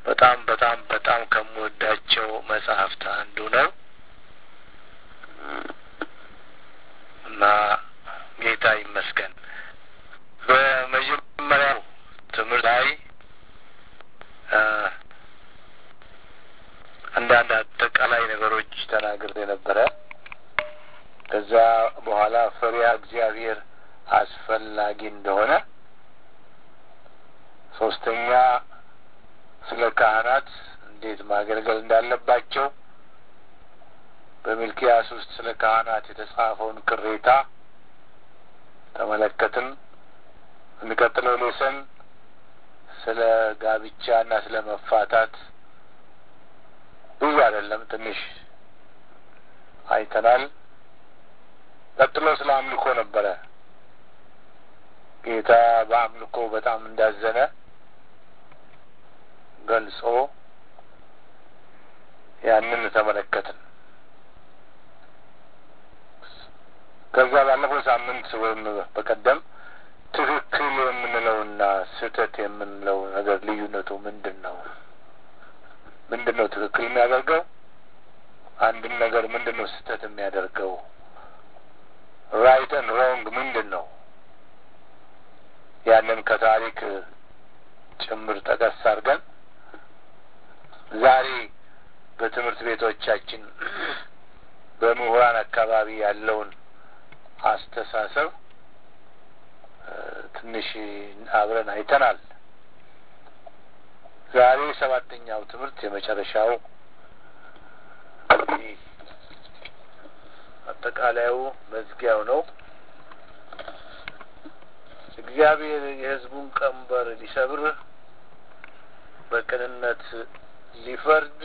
በጣም በጣም በጣም ከምወዳቸው መጽሐፍት አንዱ ነው እና ጌታ ይመስገን። በመጀመሪያው ትምህርት ላይ አንዳንድ አጠቃላይ ነገሮች ተናግሬ ነበረ። ከዛ በኋላ ፈሪሃ እግዚአብሔር አስፈላጊ እንደሆነ፣ ሶስተኛ ስለ ካህናት እንዴት ማገልገል እንዳለባቸው፣ በሚልኪያስ ውስጥ ስለ ካህናት የተጻፈውን ቅሬታ ተመለከትን። የሚቀጥለው ሌሰን ስለ ጋብቻ እና ስለ መፋታት ብዙ አይደለም፣ ትንሽ አይተናል። ቀጥሎ ስለ አምልኮ ነበረ። ጌታ በአምልኮ በጣም እንዳዘነ ገልጾ ያንን ተመለከትን። ከዛ ባለፈው ሳምንት ወይም በቀደም ትክክል የምንለውና ስህተት የምንለው ነገር ልዩነቱ ምንድን ነው? ምንድን ነው ትክክል የሚያደርገው? አንድን ነገር ምንድን ነው ስህተት የሚያደርገው? ራይት ን ሮንግ ምንድን ነው? ያንን ከታሪክ ጭምር ጠቀስ አድርገን ዛሬ በትምህርት ቤቶቻችን በምሁራን አካባቢ ያለውን አስተሳሰብ ትንሽ አብረን አይተናል። ዛሬ ሰባተኛው ትምህርት የመጨረሻው አጠቃላዩ መዝጊያው ነው። እግዚአብሔር የሕዝቡን ቀንበር ሊሰብር በቅንነት ሊፈርድ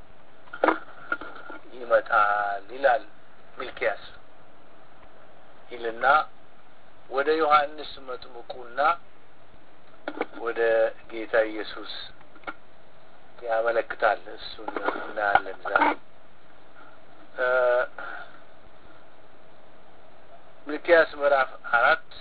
ይመጣል ይላል ሚልኪያስ ይልና ወደ ዮሐንስ መጥምቁና ወደ ጌታ ኢየሱስ ያመለክታል። እሱን እናያለን ዛሬ። ሚልኪያስ ምዕራፍ አራት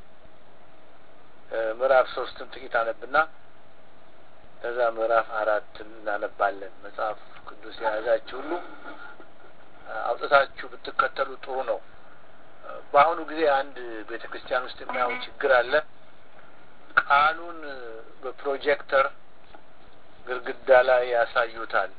ምዕራፍ ሶስትን ጥቂት አነብና ከዛ ምዕራፍ አራት እናነባለን። መጽሐፍ ቅዱስ የያዛችሁ ሁሉ አውጥታችሁ ብትከተሉ ጥሩ ነው። በአሁኑ ጊዜ አንድ ቤተ ክርስቲያን ውስጥ የሚያው ችግር አለ። ቃሉን በፕሮጀክተር ግድግዳ ላይ ያሳዩታል።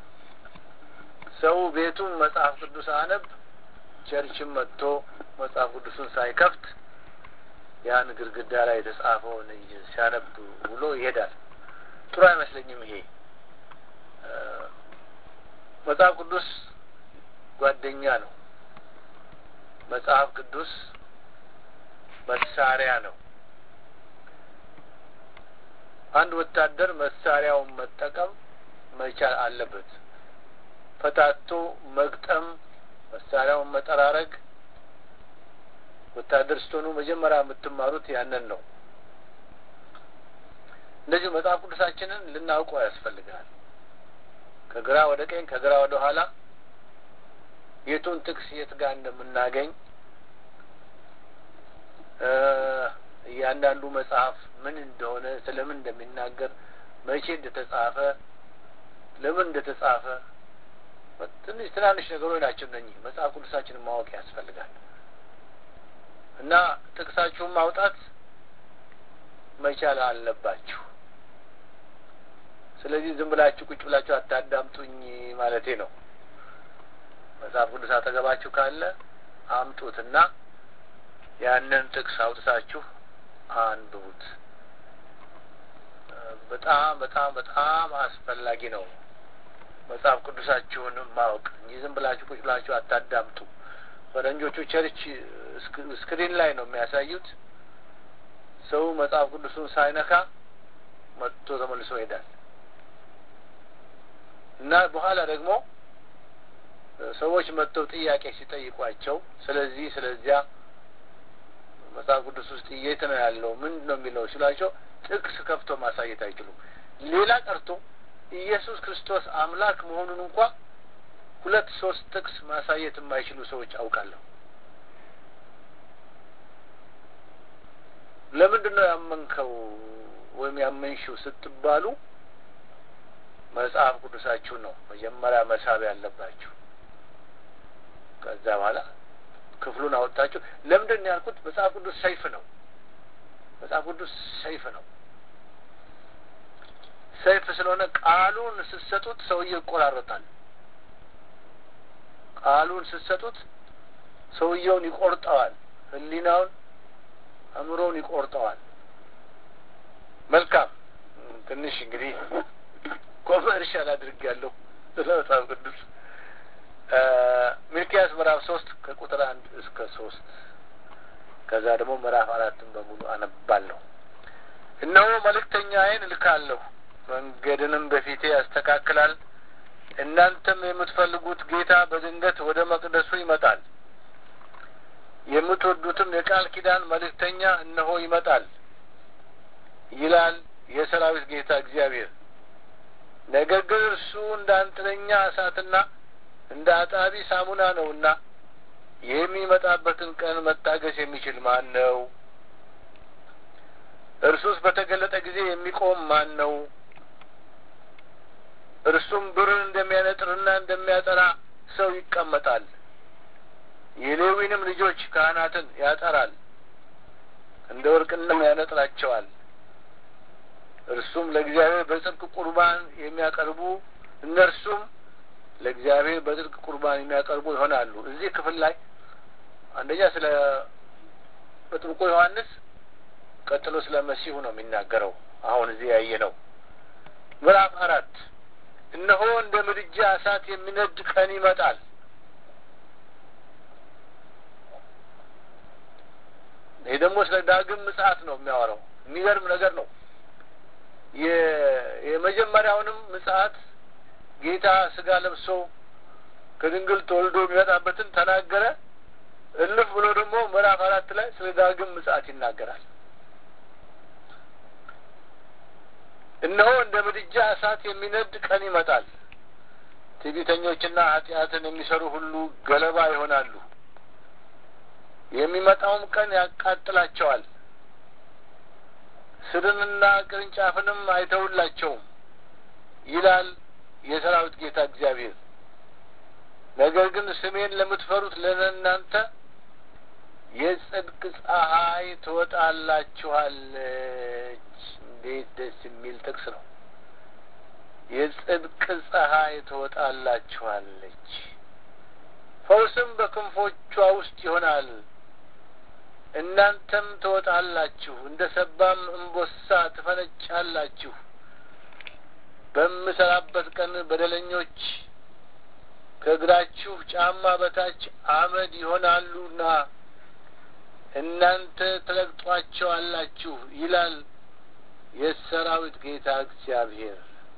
ሰው ቤቱን መጽሐፍ ቅዱስ አነብ፣ ቸርችም መጥቶ መጽሐፍ ቅዱሱን ሳይከፍት ያን ግድግዳ ላይ የተጻፈውን ሲያነብ ውሎ ይሄዳል። ጥሩ አይመስለኝም። ይሄ መጽሐፍ ቅዱስ ጓደኛ ነው። መጽሐፍ ቅዱስ መሳሪያ ነው። አንድ ወታደር መሳሪያውን መጠቀም መቻል አለበት። ፈታቶ መግጠም፣ መሳሪያውን መጠራረግ ወታደር ስትሆኑ መጀመሪያ የምትማሩት ያንን ነው። እንደዚሁ መጽሐፍ ቅዱሳችንን ልናውቀው ያስፈልጋል። ከግራ ወደ ቀኝ፣ ከግራ ወደ ኋላ የቱን ጥቅስ የት ጋር እንደምናገኝ እያንዳንዱ መጽሐፍ ምን እንደሆነ ስለምን እንደሚናገር መቼ እንደተጻፈ ለምን እንደተጻፈ ትንሽ ትናንሽ ነገሮች ናቸው እነኚህ መጽሐፍ ቅዱሳችንን ማወቅ ያስፈልጋል እና ጥቅሳችሁን ማውጣት መቻል አለባችሁ ስለዚህ ዝም ብላችሁ ቁጭ ብላችሁ አታዳምጡኝ ማለቴ ነው መጽሐፍ ቅዱስ አጠገባችሁ ካለ አምጡትና ያንን ጥቅስ አውጥታችሁ አንብቡት። በጣም በጣም በጣም አስፈላጊ ነው መጽሐፍ ቅዱሳችሁን ማወቅ እንጂ ዝም ብላችሁ ቁጭ ብላችሁ አታዳምጡ። ፈረንጆቹ ቸርች ስክሪን ላይ ነው የሚያሳዩት። ሰው መጽሐፍ ቅዱሱን ሳይነካ መጥቶ ተመልሶ ይሄዳል እና በኋላ ደግሞ ሰዎች መጥተው ጥያቄ ሲጠይቋቸው ስለዚህ ስለዚያ መጽሐፍ ቅዱስ ውስጥ የት ነው ያለው ምንድን ነው የሚለው ሲሏቸው ጥቅስ ከፍቶ ማሳየት አይችሉም። ሌላ ቀርቶ ኢየሱስ ክርስቶስ አምላክ መሆኑን እንኳ ሁለት ሶስት ጥቅስ ማሳየት የማይችሉ ሰዎች አውቃለሁ። ለምንድን ነው ያመንከው ወይም ያመንሽው ስትባሉ መጽሐፍ ቅዱሳችሁን ነው መጀመሪያ መሳብ ያለባችሁ። ከዛ በኋላ ክፍሉን አወጣችሁ። ለምንድን ነው ያልኩት? መጽሐፍ ቅዱስ ሰይፍ ነው። መጽሐፍ ቅዱስ ሰይፍ ነው። ሰይፍ ስለሆነ ቃሉን ስትሰጡት ሰውዬው ይቆራረጣል። ቃሉን ስትሰጡት ሰውየውን ይቆርጠዋል። ሕሊናውን አእምሮውን ይቆርጠዋል። መልካም ትንሽ እንግዲህ ኮመርሻል አድርጌያለሁ ስለ መጽሐፍ ቅዱስ ሚልኪያስ ምዕራፍ ሶስት ከቁጥር አንድ እስከ ሶስት ከዛ ደግሞ ምዕራፍ አራትን በሙሉ አነባለሁ። እነሆ መልእክተኛዬን እልካለሁ፣ መንገድንም በፊቴ ያስተካክላል። እናንተም የምትፈልጉት ጌታ በድንገት ወደ መቅደሱ ይመጣል። የምትወዱትም የቃል ኪዳን መልእክተኛ እነሆ ይመጣል ይላል የሰራዊት ጌታ እግዚአብሔር። ነገር ግን እርሱ እንደ አንጥረኛ እሳትና እንደ አጣቢ ሳሙና ነውና የሚመጣበትን ቀን መታገስ የሚችል ማን ነው? እርሱስ በተገለጠ ጊዜ የሚቆም ማን ነው? እርሱም ብርን እንደሚያነጥርና እንደሚያጠራ ሰው ይቀመጣል። የሌዊንም ልጆች ካህናትን ያጠራል፣ እንደ ወርቅንም ያነጥራቸዋል። እርሱም ለእግዚአብሔር በጽድቅ ቁርባን የሚያቀርቡ እነርሱም ለእግዚአብሔር በጽድቅ ቁርባን የሚያቀርቡ ይሆናሉ። እዚህ ክፍል ላይ አንደኛ ስለ መጥምቁ ዮሐንስ፣ ቀጥሎ ስለ መሲሁ ነው የሚናገረው። አሁን እዚህ ያየ ነው። ምዕራፍ አራት እነሆ እንደ ምድጃ እሳት የሚነድ ቀን ይመጣል። ይህ ደግሞ ስለ ዳግም ምጽአት ነው የሚያወራው። የሚገርም ነገር ነው። የመጀመሪያውንም ምጽአት ጌታ ስጋ ለብሶ ከድንግል ተወልዶ የሚመጣበትን ተናገረ። እልፍ ብሎ ደግሞ ምዕራፍ አራት ላይ ስለ ዳግም ምጽአት ይናገራል። እነሆ እንደ ምድጃ እሳት የሚነድ ቀን ይመጣል። ትዕቢተኞችና ኃጢአትን የሚሰሩ ሁሉ ገለባ ይሆናሉ። የሚመጣውም ቀን ያቃጥላቸዋል። ስርንና ቅርንጫፍንም አይተውላቸውም ይላል የሰራዊት ጌታ እግዚአብሔር። ነገር ግን ስሜን ለምትፈሩት ለእናንተ የጽድቅ ፀሐይ ትወጣላችኋለች። እንዴት ደስ የሚል ጥቅስ ነው! የጽድቅ ፀሐይ ትወጣላችኋለች፣ ፈውስም በክንፎቿ ውስጥ ይሆናል። እናንተም ትወጣላችሁ፣ እንደ ሰባም እምቦሳ ትፈነጫላችሁ። በምሰራበት ቀን በደለኞች ከእግራችሁ ጫማ በታች አመድ ይሆናሉና እናንተ ትረግጧቸዋላችሁ ይላል የሰራዊት ጌታ እግዚአብሔር።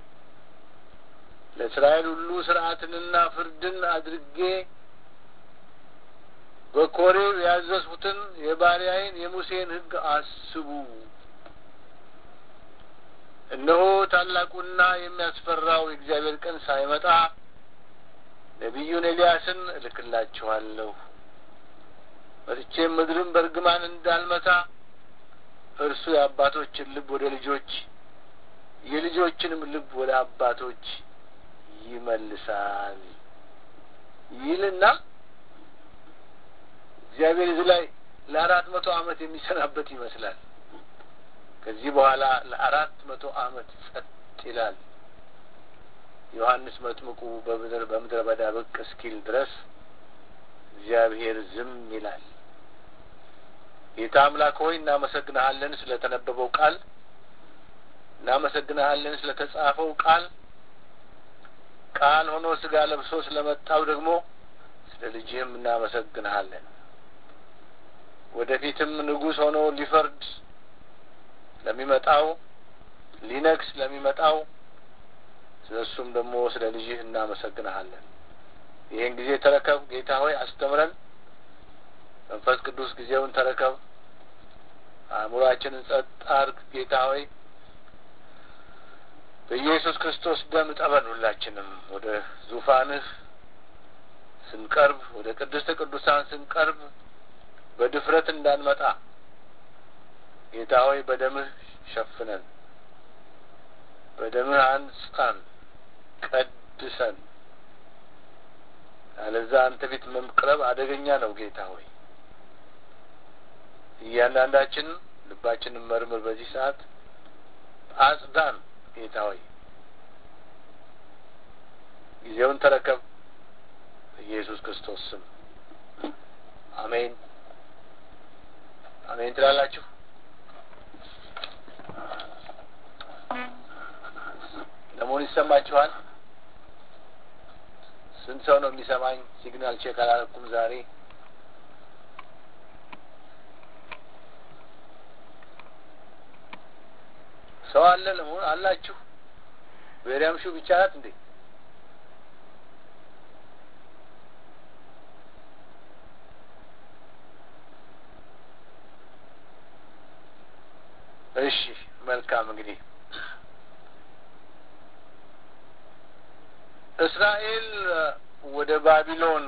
ለእስራኤል ሁሉ ሥርዓትንና ፍርድን አድርጌ በኮሬብ ያዘዝሁትን የባሪያዬን የሙሴን ሕግ አስቡ። እነሆ ታላቁና የሚያስፈራው የእግዚአብሔር ቀን ሳይመጣ ነቢዩን ኤልያስን እልክላችኋለሁ። መጥቼም ምድርን በእርግማን እንዳልመታ እርሱ የአባቶችን ልብ ወደ ልጆች የልጆችንም ልብ ወደ አባቶች ይመልሳል ይልና እግዚአብሔር እዚህ ላይ ለአራት መቶ ዓመት የሚሰናበት ይመስላል። ከዚህ በኋላ ለአራት መቶ ዓመት ጸጥ ይላል። ዮሐንስ መጥምቁ በምድር በምድረ በዳ ብቅ እስኪል ድረስ እግዚአብሔር ዝም ይላል። ጌታ አምላክ ሆይ እናመሰግንሃለን ስለ ተነበበው ቃል፣ እናመሰግንሃለን ስለ ተጻፈው ቃል፣ ቃል ሆኖ ስጋ ለብሶ ስለመጣው ደግሞ ስለ ልጅህም እናመሰግንሃለን። ወደፊትም ንጉሥ ሆኖ ሊፈርድ ለሚመጣው ሊነግስ ለሚመጣው ስለ እሱም ደግሞ ስለ ልጅህ እናመሰግንሃለን። ይህን ጊዜ ተረከብ ጌታ ሆይ አስተምረን። መንፈስ ቅዱስ ጊዜውን ተረከብ። አእምሯችንን ጸጥ አድርግ ጌታ ሆይ በኢየሱስ ክርስቶስ ደም ጠበን። ሁላችንም ወደ ዙፋንህ ስንቀርብ፣ ወደ ቅድስተ ቅዱሳን ስንቀርብ በድፍረት እንዳንመጣ ጌታ ሆይ በደምህ ሸፍነን፣ በደምህ አንጻን። ቀድሰን አለዛ አንተ ፊት መቅረብ አደገኛ ነው። ጌታ ሆይ እያንዳንዳችን ልባችንን መርምር። በዚህ ሰዓት አጽዳን። ጌታ ሆይ ጊዜውን ተረከብ። በኢየሱስ ክርስቶስ ስም አሜን፣ አሜን ትላላችሁ። ለመሆኑ ይሰማችኋል? ስንት ሰው ነው የሚሰማኝ? ሲግናል ቼክ አላረኩም ዛሬ። ሰው አለ ለመሆኑ አላችሁ? ቤሪያም ሹ ብቻ ናት እንዴ? እሺ መልካም እንግዲህ እስራኤል ወደ ባቢሎን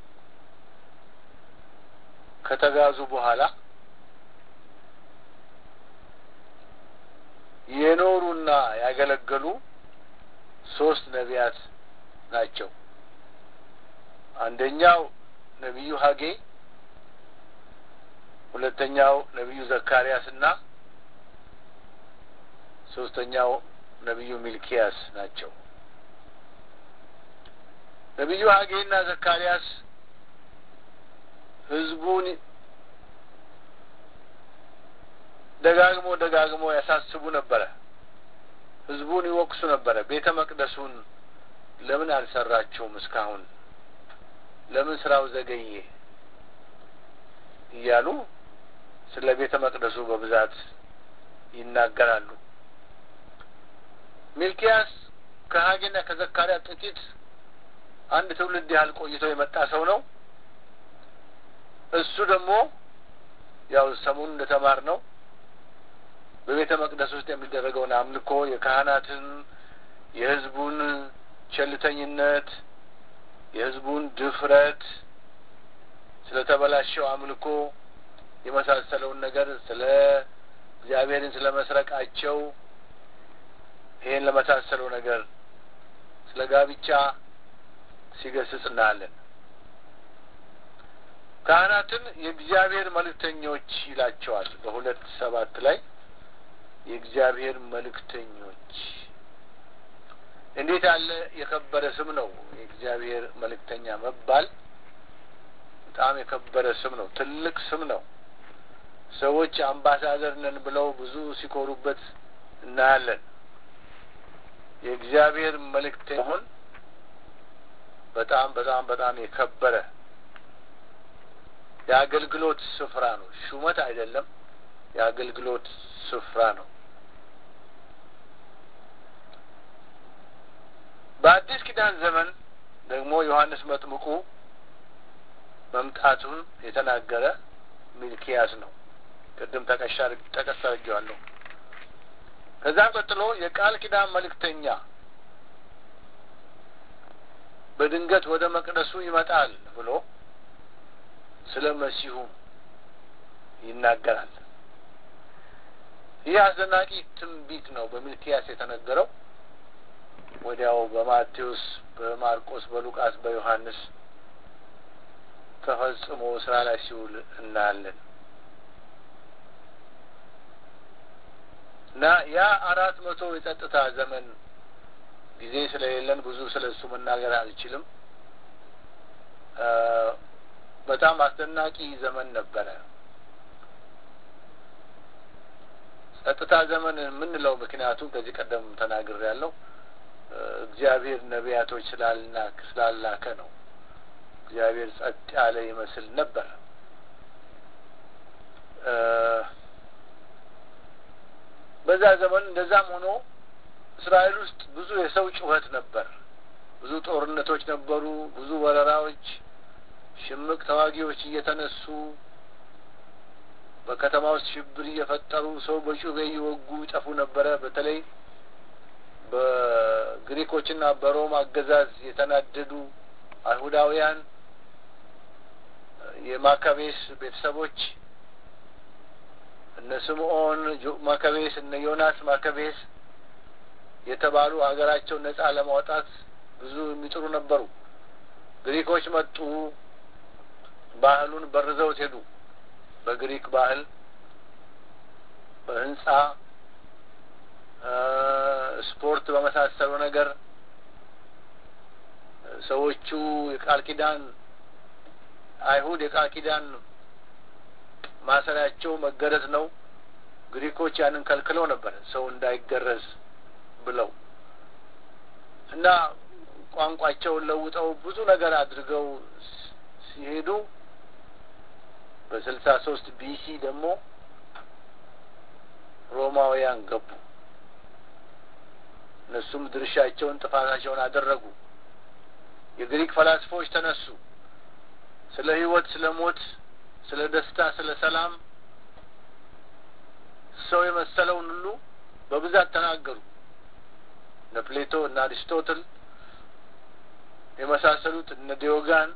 ከተጋዙ በኋላ የኖሩና ያገለገሉ ሶስት ነቢያት ናቸው። አንደኛው ነቢዩ ሀጌ፣ ሁለተኛው ነቢዩ ዘካርያስ እና ሶስተኛው ነቢዩ ሚልኪያስ ናቸው። ነቢዩ ሀጌና ዘካርያስ ህዝቡን ደጋግሞ ደጋግሞ ያሳስቡ ነበረ። ህዝቡን ይወቅሱ ነበረ። ቤተ መቅደሱን ለምን አልሰራችሁም? እስካሁን ለምን ስራው ዘገየ? እያሉ ስለ ቤተ መቅደሱ በብዛት ይናገራሉ። ሚልኪያስ ከሀጌና ከዘካርያስ ጥቂት አንድ ትውልድ ያህል ቆይቶ የመጣ ሰው ነው። እሱ ደግሞ ያው ሰሞኑን እንደተማር ነው በቤተ መቅደስ ውስጥ የሚደረገውን አምልኮ የካህናትን፣ የህዝቡን ቸልተኝነት፣ የህዝቡን ድፍረት፣ ስለተበላሸው አምልኮ የመሳሰለውን ነገር ስለ እግዚአብሔርን ስለ መስረቃቸው ይሄን ለመሳሰለው ነገር ስለ ጋብቻ ሲገስጽ እናያለን። ካህናትን የእግዚአብሔር መልእክተኞች ይላቸዋል። በሁለት ሰባት ላይ የእግዚአብሔር መልእክተኞች እንዴት ያለ የከበረ ስም ነው! የእግዚአብሔር መልእክተኛ መባል በጣም የከበረ ስም ነው። ትልቅ ስም ነው። ሰዎች አምባሳደር ነን ብለው ብዙ ሲኮሩበት እናያለን። የእግዚአብሔር መልእክተኛ ሆን በጣም በጣም በጣም የከበረ የአገልግሎት ስፍራ ነው። ሹመት አይደለም፣ የአገልግሎት ስፍራ ነው። በአዲስ ኪዳን ዘመን ደግሞ ዮሐንስ መጥምቁ መምጣቱን የተናገረ ሚልኪያስ ነው። ቅድም ጠቀስ አድርጌዋለሁ። ከዛም ቀጥሎ የቃል ኪዳን መልእክተኛ በድንገት ወደ መቅደሱ ይመጣል ብሎ ስለ መሲሁም ይናገራል። ይህ አስደናቂ ትንቢት ነው በሚልኪያስ የተነገረው። ወዲያው በማቴዎስ፣ በማርቆስ፣ በሉቃስ፣ በዮሐንስ ተፈጽሞ ስራ ላይ ሲውል እናያለን እና ያ አራት መቶ የጸጥታ ዘመን ጊዜ ስለሌለን ብዙ ስለ እሱ መናገር አልችልም። በጣም አስደናቂ ዘመን ነበረ። ጸጥታ ዘመን የምንለው ምክንያቱም ከዚህ ቀደም ተናግሬ ያለው እግዚአብሔር ነቢያቶች ስላላከ ነው። እግዚአብሔር ጸጥ ያለ ይመስል ነበረ። በዛ ዘመን እንደዛም ሆኖ እስራኤል ውስጥ ብዙ የሰው ጩኸት ነበር። ብዙ ጦርነቶች ነበሩ። ብዙ ወረራዎች፣ ሽምቅ ተዋጊዎች እየተነሱ በከተማ ውስጥ ሽብር እየፈጠሩ ሰው በጩቤ እየወጉ ይጠፉ ነበረ። በተለይ በግሪኮችና በሮም አገዛዝ የተናደዱ አይሁዳውያን የማካቤስ ቤተሰቦች እነ ስምዖን ማካቤስ፣ እነ ዮናስ ማካቤስ የተባሉ ሀገራቸውን ነጻ ለማውጣት ብዙ የሚጥሩ ነበሩ። ግሪኮች መጡ፣ ባህሉን በርዘውት ሄዱ። በግሪክ ባህል፣ በህንጻ ስፖርት በመሳሰሉ ነገር ሰዎቹ የቃል ኪዳን አይሁድ የቃል ኪዳን ማሰሪያቸው መገረዝ ነው። ግሪኮች ያንን ከልክለው ነበር ሰው እንዳይገረዝ ብለው እና ቋንቋቸውን ለውጠው ብዙ ነገር አድርገው ሲሄዱ በስልሳ ሶስት ቢሲ ደግሞ ሮማውያን ገቡ። እነሱም ድርሻቸውን ጥፋታቸውን አደረጉ። የግሪክ ፈላስፎች ተነሱ። ስለ ሕይወት፣ ስለ ሞት፣ ስለ ደስታ፣ ስለ ሰላም ሰው የመሰለውን ሁሉ በብዛት ተናገሩ። እነ ፕሌቶ እነ አሪስቶትል የመሳሰሉት እነ ዲዮጋን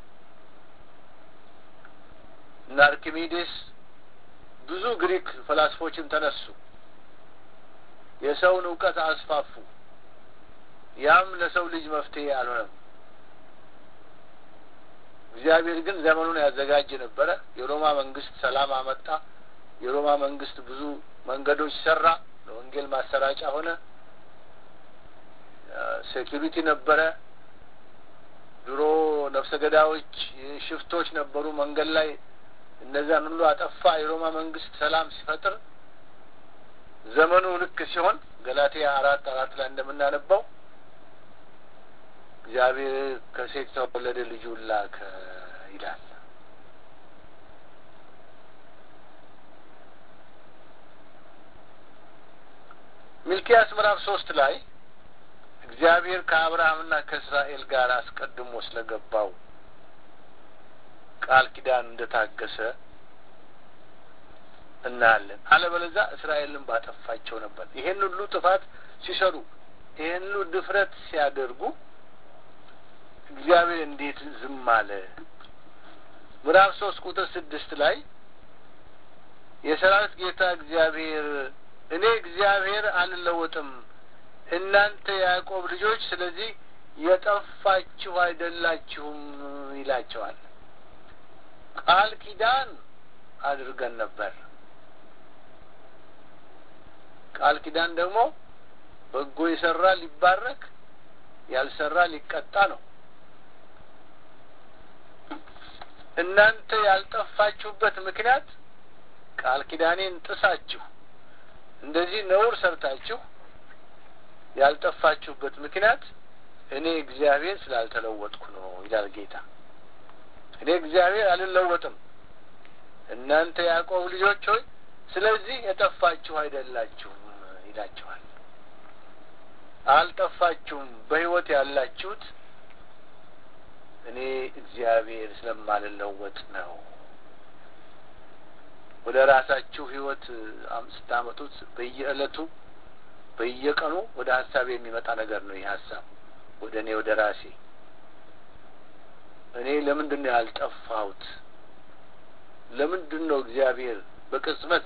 እነ አርኪሜዴስ ብዙ ግሪክ ፈላስፎችም ተነሱ። የሰውን እውቀት አስፋፉ። ያም ለሰው ልጅ መፍትሄ አልሆነም። እግዚአብሔር ግን ዘመኑን ያዘጋጅ ነበረ። የሮማ መንግስት ሰላም አመጣ። የሮማ መንግስት ብዙ መንገዶች ሰራ። ለወንጌል ማሰራጫ ሆነ። ሴኪሪቲ ነበረ። ድሮ ነፍሰ ገዳዮች፣ ሽፍቶች ነበሩ መንገድ ላይ እነዚያን ሁሉ አጠፋ። የሮማ መንግስት ሰላም ሲፈጥር ዘመኑ ልክ ሲሆን ገላትያ አራት አራት ላይ እንደምናነባው እግዚአብሔር ከሴት ተወለደ ልጁን ላከ ይላል። ሚልኪያስ ምዕራፍ ሶስት ላይ እግዚአብሔር ከአብርሃምና ከእስራኤል ጋር አስቀድሞ ስለገባው ቃል ኪዳን እንደታገሰ እናያለን። አለበለዚያ እስራኤልን ባጠፋቸው ነበር። ይሄን ሁሉ ጥፋት ሲሰሩ፣ ይሄን ሁሉ ድፍረት ሲያደርጉ እግዚአብሔር እንዴት ዝም አለ? ምዕራፍ ሶስት ቁጥር ስድስት ላይ የሰራዊት ጌታ እግዚአብሔር እኔ እግዚአብሔር አልለወጥም፣ እናንተ የያዕቆብ ልጆች ስለዚህ የጠፋችሁ አይደላችሁም ይላቸዋል። ቃል ኪዳን አድርገን ነበር። ቃል ኪዳን ደግሞ በጎ የሰራ ሊባረክ ያልሰራ ሊቀጣ ነው። እናንተ ያልጠፋችሁበት ምክንያት ቃል ኪዳኔን ጥሳችሁ እንደዚህ ነውር ሰርታችሁ ያልጠፋችሁበት ምክንያት እኔ እግዚአብሔር ስላልተለወጥኩ ነው ይላል ጌታ። እኔ እግዚአብሔር አልለወጥም፣ እናንተ ያዕቆብ ልጆች ሆይ ስለዚህ የጠፋችሁ አይደላችሁም ይላችኋል። አልጠፋችሁም፣ በሕይወት ያላችሁት እኔ እግዚአብሔር ስለማልለወጥ ነው። ወደ ራሳችሁ ሕይወት ስታመጡት በየዕለቱ በየቀኑ ወደ ሀሳብ የሚመጣ ነገር ነው። ይህ ሀሳብ ወደ እኔ ወደ ራሴ እኔ ለምንድን ነው ያልጠፋሁት? ለምንድን ነው እግዚአብሔር በቅጽበት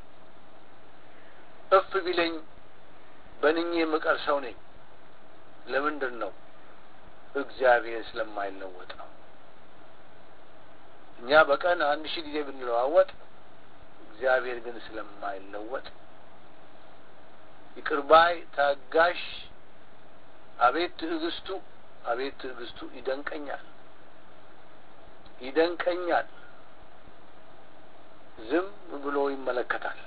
እፍ ቢለኝ በንኜ የምቀር ሰው ነኝ? ለምንድን ነው? እግዚአብሔር ስለማይለወጥ ነው። እኛ በቀን አንድ ሺህ ጊዜ ብንለዋወጥ እግዚአብሔር ግን ስለማይለወጥ ይቅር ባይ ታጋሽ፣ አቤት ትዕግስቱ፣ አቤት ትዕግስቱ ይደንቀኛል፣ ይደንቀኛል። ዝም ብሎ ይመለከታል።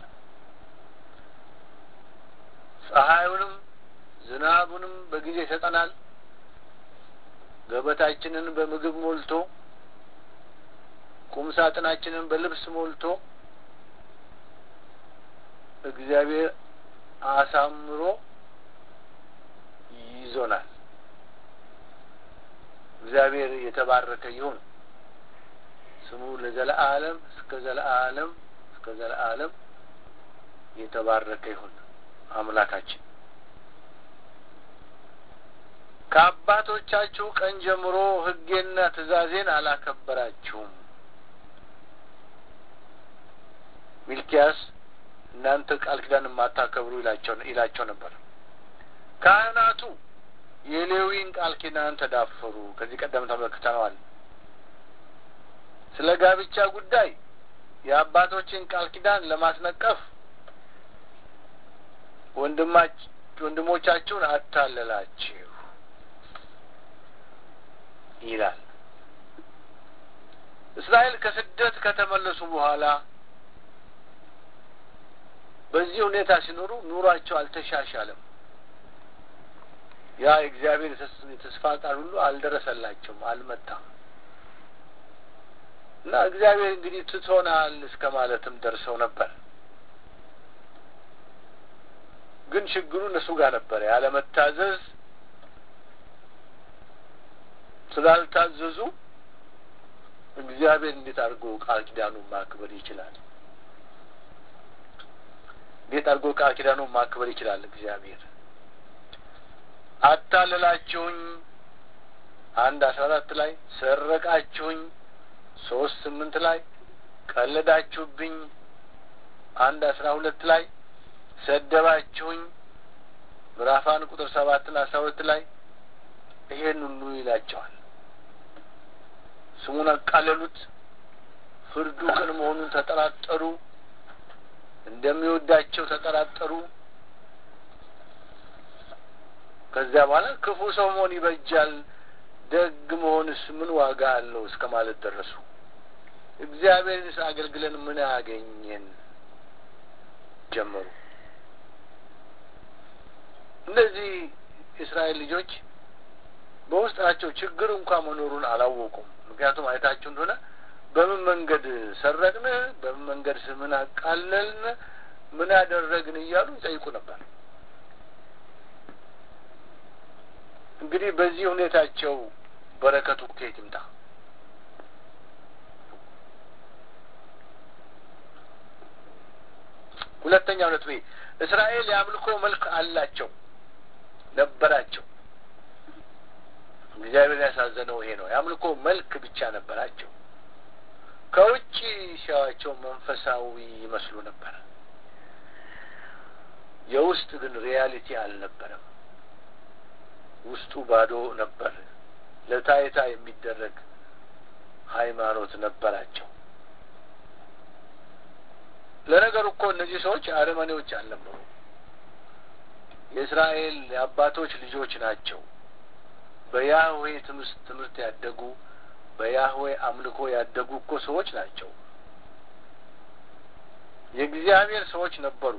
ፀሐዩንም ዝናቡንም በጊዜ ይሰጠናል። ገበታችንን በምግብ ሞልቶ ቁም ሳጥናችንን በልብስ ሞልቶ እግዚአብሔር አሳምሮ ይዞናል። እግዚአብሔር የተባረከ ይሁን። ስሙ ለዘለዓለም እስከ ዘለዓለም እስከ ዘለዓለም የተባረከ ይሁን አምላካችን። ከአባቶቻችሁ ቀን ጀምሮ ሕጌና ትእዛዜን አላከበራችሁም። ሚልኪያስ እናንተ ቃል ኪዳን የማታከብሩ ይላቸው ይላቸው ነበር። ካህናቱ የሌዊን ቃል ኪዳን ተዳፈሩ። ከዚህ ቀደም ተመልክተነዋል። ስለ ጋብቻ ጉዳይ የአባቶችን ቃል ኪዳን ለማስነቀፍ ወንድማች ወንድሞቻችሁን አታለላችሁ ይላል። እስራኤል ከስደት ከተመለሱ በኋላ በዚህ ሁኔታ ሲኖሩ ኑሯቸው አልተሻሻለም። ያ የእግዚአብሔር የተስፋ ቃል ሁሉ አልደረሰላቸውም፣ አልመጣም እና እግዚአብሔር እንግዲህ ትቶናል እስከ ማለትም ደርሰው ነበር። ግን ችግሩ እነሱ ጋር ነበረ። ያለመታዘዝ ስላልታዘዙ እግዚአብሔር እንዴት አድርጎ ቃል ኪዳኑን ማክበር ይችላል? እንዴት አድርጎ ቃል ኪዳኑን ማክበር ይችላል? እግዚአብሔር አታለላችሁኝ፣ አንድ አስራ አራት ላይ ሰረቃችሁኝ፣ ሶስት ስምንት ላይ ቀለዳችሁብኝ፣ አንድ አስራ ሁለት ላይ ሰደባችሁኝ፣ ምዕራፍ አንድ ቁጥር ሰባትና አስራ ሁለት ላይ ይሄን ሁሉ ይላቸዋል። ስሙን አቃለሉት፣ ፍርዱ ቅን መሆኑን ተጠራጠሩ፣ እንደሚወዳቸው ተጠራጠሩ። ከዚያ በኋላ ክፉ ሰው መሆን ይበጃል፣ ደግ መሆንስ ምን ዋጋ አለው እስከ ማለት ደረሱ። እግዚአብሔርንስ አገልግለን ምን አገኘን ጀመሩ። እነዚህ የእስራኤል ልጆች በውስጣቸው ችግር እንኳ መኖሩን አላወቁም። ምክንያቱም አይታችሁ እንደሆነ በምን መንገድ ሰረቅን፣ በምን መንገድ ስምን አቃለልን፣ ምን ያደረግን እያሉ ይጠይቁ ነበር። እንግዲህ በዚህ ሁኔታቸው በረከቱ ከየት ይምጣ? ሁለተኛው ነጥቤ እስራኤል የአምልኮ መልክ አላቸው ነበራቸው። እግዚአብሔር ያሳዘነው ይሄ ነው። የአምልኮ መልክ ብቻ ነበራቸው። ከውጭ ሲያዋቸው መንፈሳዊ ይመስሉ ነበር። የውስጥ ግን ሪያሊቲ አልነበረም። ውስጡ ባዶ ነበር። ለታይታ የሚደረግ ሃይማኖት ነበራቸው። ለነገሩ እኮ እነዚህ ሰዎች አረመኔዎች አልነበሩ። የእስራኤል የአባቶች ልጆች ናቸው። በያህዌ ትምህርት ትምህርት ያደጉ በያህዌ አምልኮ ያደጉ እኮ ሰዎች ናቸው። የእግዚአብሔር ሰዎች ነበሩ።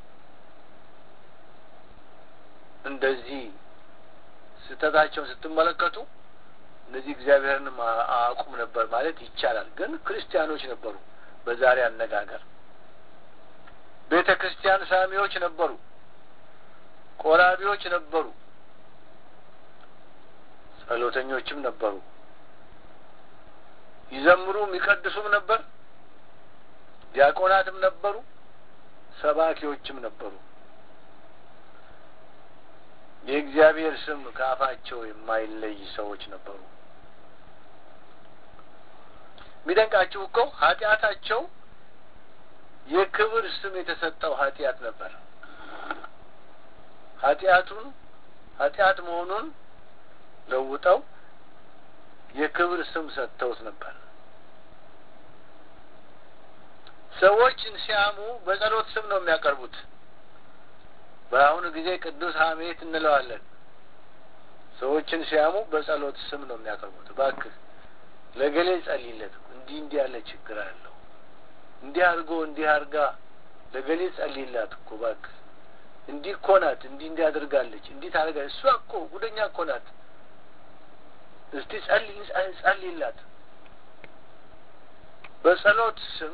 እንደዚህ ስህተታቸውን ስትመለከቱ እነዚህ እግዚአብሔርን አቁም ነበር ማለት ይቻላል። ግን ክርስቲያኖች ነበሩ። በዛሬ አነጋገር ቤተ ክርስቲያን ሳሚዎች ነበሩ። ቆራቢዎች ነበሩ። ጸሎተኞችም ነበሩ። ይዘምሩም ይቀድሱም ነበር። ዲያቆናትም ነበሩ። ሰባኪዎችም ነበሩ። የእግዚአብሔር ስም ከአፋቸው የማይለይ ሰዎች ነበሩ። የሚደንቃችሁ እኮ ኃጢአታቸው የክብር ስም የተሰጠው ኃጢአት ነበር። ኃጢአቱን ኃጢአት መሆኑን ለውጠው የክብር ስም ሰጥተውት ነበር። ሰዎችን ሲያሙ በጸሎት ስም ነው የሚያቀርቡት። በአሁኑ ጊዜ ቅዱስ ሐሜት እንለዋለን። ሰዎችን ሲያሙ በጸሎት ስም ነው የሚያቀርቡት። እባክህ ለገሌ ጸልይለት፣ እንዲህ እንዲህ ያለ ችግር አለው፣ እንዲህ አድርጎ እንዲህ አድርጋ ለገሌ ጸልይላት እኮ እባክህ፣ እንዲህ እኮ ናት፣ እንዲህ እንዲህ አድርጋለች፣ እንዲህ ታደርጋለች፣ እሷ እኮ ጉደኛ እኮ ናት፣ እስቲ ጸልይ ጸልይላት። በጸሎት ስም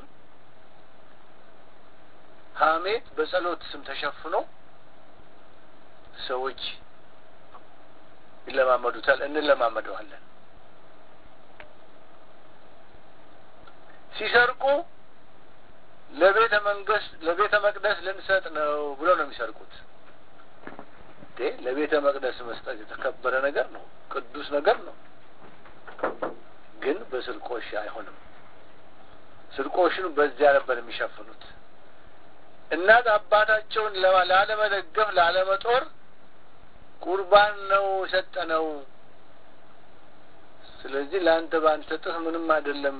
ሐሜት በጸሎት ስም ተሸፍኖ ሰዎች ይለማመዱታል፣ እንለማመደዋለን። ሲሰርቁ ለቤተ መንግስት ለቤተ መቅደስ ልንሰጥ ነው ብሎ ነው የሚሰርቁት። እንዴ ለቤተ መቅደስ መስጠት የተከበረ ነገር ነው፣ ቅዱስ ነገር ነው። ግን በስርቆሽ አይሆንም። ስርቆሽን በዚያ ነበር የሚሸፍኑት። እናት አባታቸውን ላለመደገፍ ላለመጦር ቁርባን ነው የሰጠነው። ስለዚህ ለአንተ ባንሰጥህ ምንም አይደለም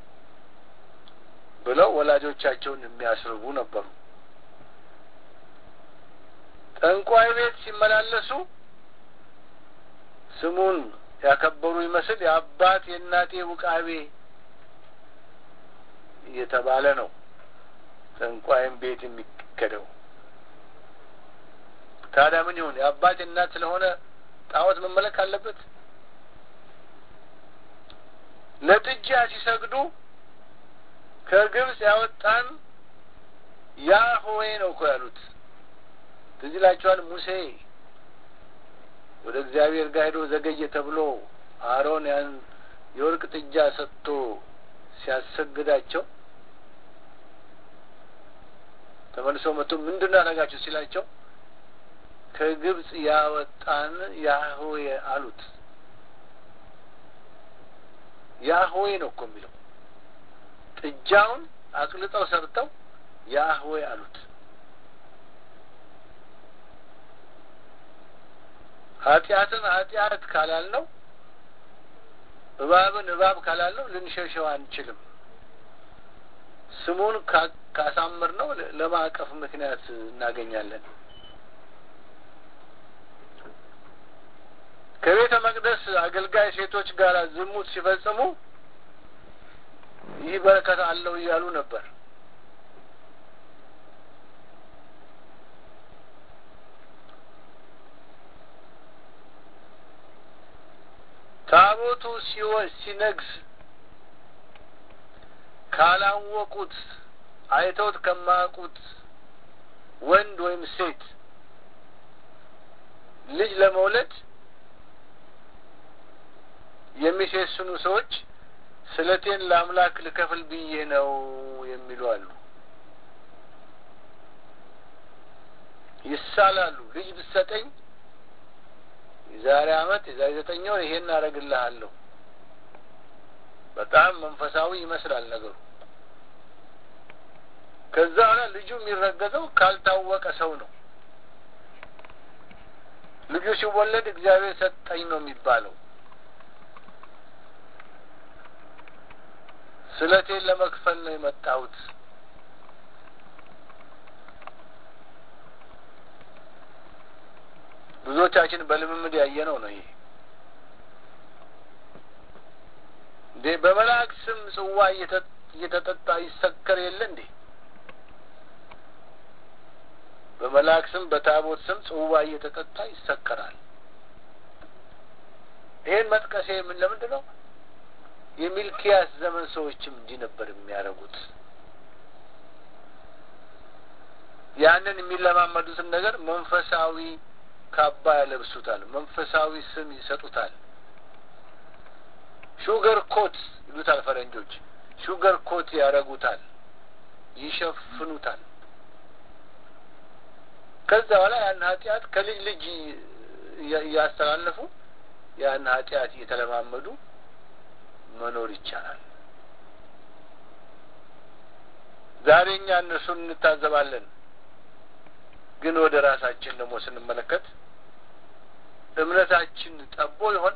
ብለው ወላጆቻቸውን የሚያስርቡ ነበሩ። ጠንቋይ ቤት ሲመላለሱ ስሙን ያከበሩ ይመስል የአባት የእናቴ ውቃቤ እየተባለ ነው ጠንቋይም ቤት የሚከደው። ታዲያ ምን ይሁን? የአባት የእናት ስለሆነ ጣዖት መመለክ አለበት? ለጥጃ ሲሰግዱ ከግብፅ ያወጣን ያህዌ ነው እኮ ያሉት። ትዝ ይላችኋል ሙሴ ወደ እግዚአብሔር ጋር ሄዶ ዘገየ ተብሎ አሮን ያን የወርቅ ጥጃ ሰጥቶ ሲያሰግዳቸው ተመልሰው መጥቶ ምንድን ነው ያደረጋችሁ ሲላቸው ከግብፅ ያወጣን ያህዌ አሉት። ያህዌ ነው እኮ የሚለው ጥጃውን አቅልጠው ሰርተው ያህዌ አሉት። ኃጢአትን ኃጢአት ካላልነው እባብን እባብ ካላልነው ልንሸሸው አንችልም። ስሙን ካሳምር ነው ለማዕቀፍ ምክንያት እናገኛለን። ከቤተ መቅደስ አገልጋይ ሴቶች ጋር ዝሙት ሲፈጽሙ ይህ በረከት አለው እያሉ ነበር። ታቦቱ ሲነግስ ካላወቁት አይተውት ከማያውቁት ወንድ ወይም ሴት ልጅ ለመውለድ የሚሴስኑ ሰዎች ስለቴን ለአምላክ ልከፍል ብዬ ነው የሚሉ አሉ። ይሳላሉ። ልጅ ብትሰጠኝ የዛሬ ዓመት የዛሬ ዘጠኝ ወር ይሄን አደርግልሃለሁ። በጣም መንፈሳዊ ይመስላል ነገሩ። ከዛ በኋላ ልጁ የሚረገዘው ካልታወቀ ሰው ነው። ልጁ ሲወለድ እግዚአብሔር ሰጠኝ ነው የሚባለው። ስለቴን ለመክፈል ነው የመጣሁት። ብዙዎቻችን በልምምድ ያየነው ነው ይሄ። እንዴ በመልአክ ስም ጽዋ እየተጠጣ ይሰከር የለ እንዴ? በመልአክ ስም በታቦት ስም ጽዋ እየተጠጣ ይሰከራል። ይሄን መጥቀሴ ምን ለምንድን ነው? የሚልኪያስ ዘመን ሰዎችም እንዲህ ነበር የሚያደርጉት። ያንን የሚለማመዱትን ነገር መንፈሳዊ ካባ ያለብሱታል። መንፈሳዊ ስም ይሰጡታል። ሹገር ኮት ይሉታል ፈረንጆች። ሹገር ኮት ያደርጉታል፣ ይሸፍኑታል። ከዛ በኋላ ያን ኃጢአት ከልጅ ልጅ እያስተላለፉ ያን ኃጢአት እየተለማመዱ መኖር ይቻላል። ዛሬ እኛ እነሱን እንታዘባለን። ግን ወደ ራሳችን ደግሞ ስንመለከት እምነታችን ጠቦ ይሆን?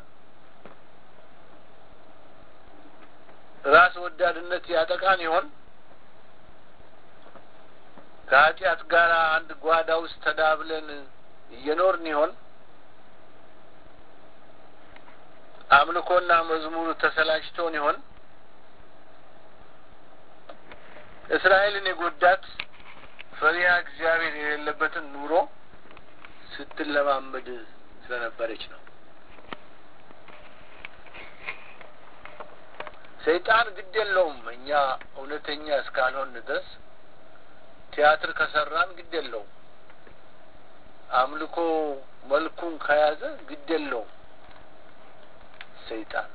ራስ ወዳድነት ያጠቃን ይሆን? ከኃጢአት ጋር አንድ ጓዳ ውስጥ ተዳብለን እየኖርን ይሆን? አምልኮና መዝሙሩ ተሰላችቶን ይሆን? እስራኤልን የጎዳት ፈሪሃ እግዚአብሔር የሌለበትን ኑሮ ስትለማመድ ስለነበረች ነው። ሰይጣን ግድ የለውም። እኛ እውነተኛ እስካልሆን ድረስ ቲያትር ከሰራን ግድ የለውም። አምልኮ መልኩን ከያዘ ግድ የለውም። ሰይጣን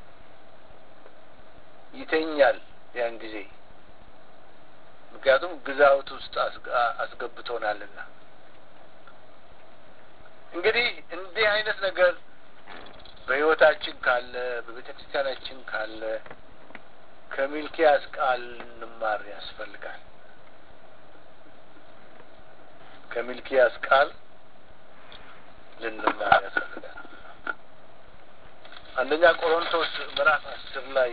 ይተኛል ያን ጊዜ ምክንያቱም ግዛውት ውስጥ አስገብቶናልና። እንግዲህ እንዲህ አይነት ነገር በሕይወታችን ካለ በቤተ ክርስቲያናችን ካለ ከሚልኪያስ ቃል እንማር ያስፈልጋል። ከሚልኪያስ ቃል ልንማር ያስፈልጋል። አንደኛ ቆሮንቶስ ምዕራፍ አስር ላይ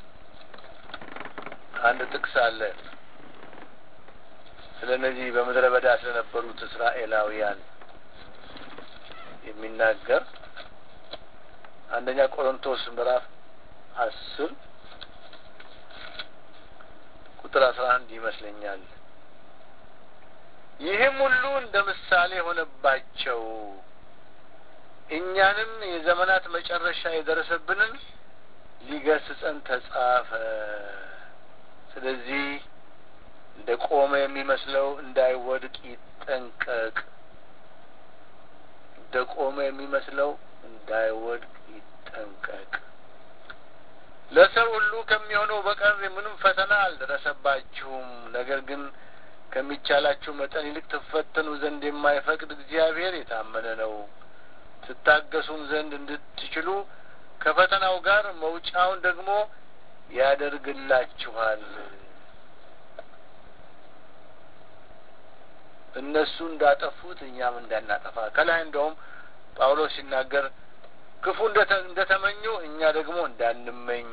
አንድ ጥቅስ አለ። ስለ እነዚህ በምድረ በዳ ስለነበሩት እስራኤላውያን የሚናገር አንደኛ ቆሮንቶስ ምዕራፍ አስር ቁጥር አስራ አንድ ይመስለኛል። ይህም ሁሉ እንደ ምሳሌ ሆነባቸው እኛንም የዘመናት መጨረሻ የደረሰብንን ሊገስጸን ተጻፈ። ስለዚህ እንደ ቆመ የሚመስለው እንዳይወድቅ ይጠንቀቅ። እንደ ቆመ የሚመስለው እንዳይወድቅ ይጠንቀቅ። ለሰው ሁሉ ከሚሆነው በቀር ምንም ፈተና አልደረሰባችሁም። ነገር ግን ከሚቻላችሁ መጠን ይልቅ ትፈተኑ ዘንድ የማይፈቅድ እግዚአብሔር የታመነ ነው። ትታገሱም ዘንድ እንድትችሉ ከፈተናው ጋር መውጫውን ደግሞ ያደርግላችኋል። እነሱ እንዳጠፉት እኛም እንዳናጠፋ ከላይ እንደውም ጳውሎስ ሲናገር ክፉ እንደተመኙ እኛ ደግሞ እንዳንመኝ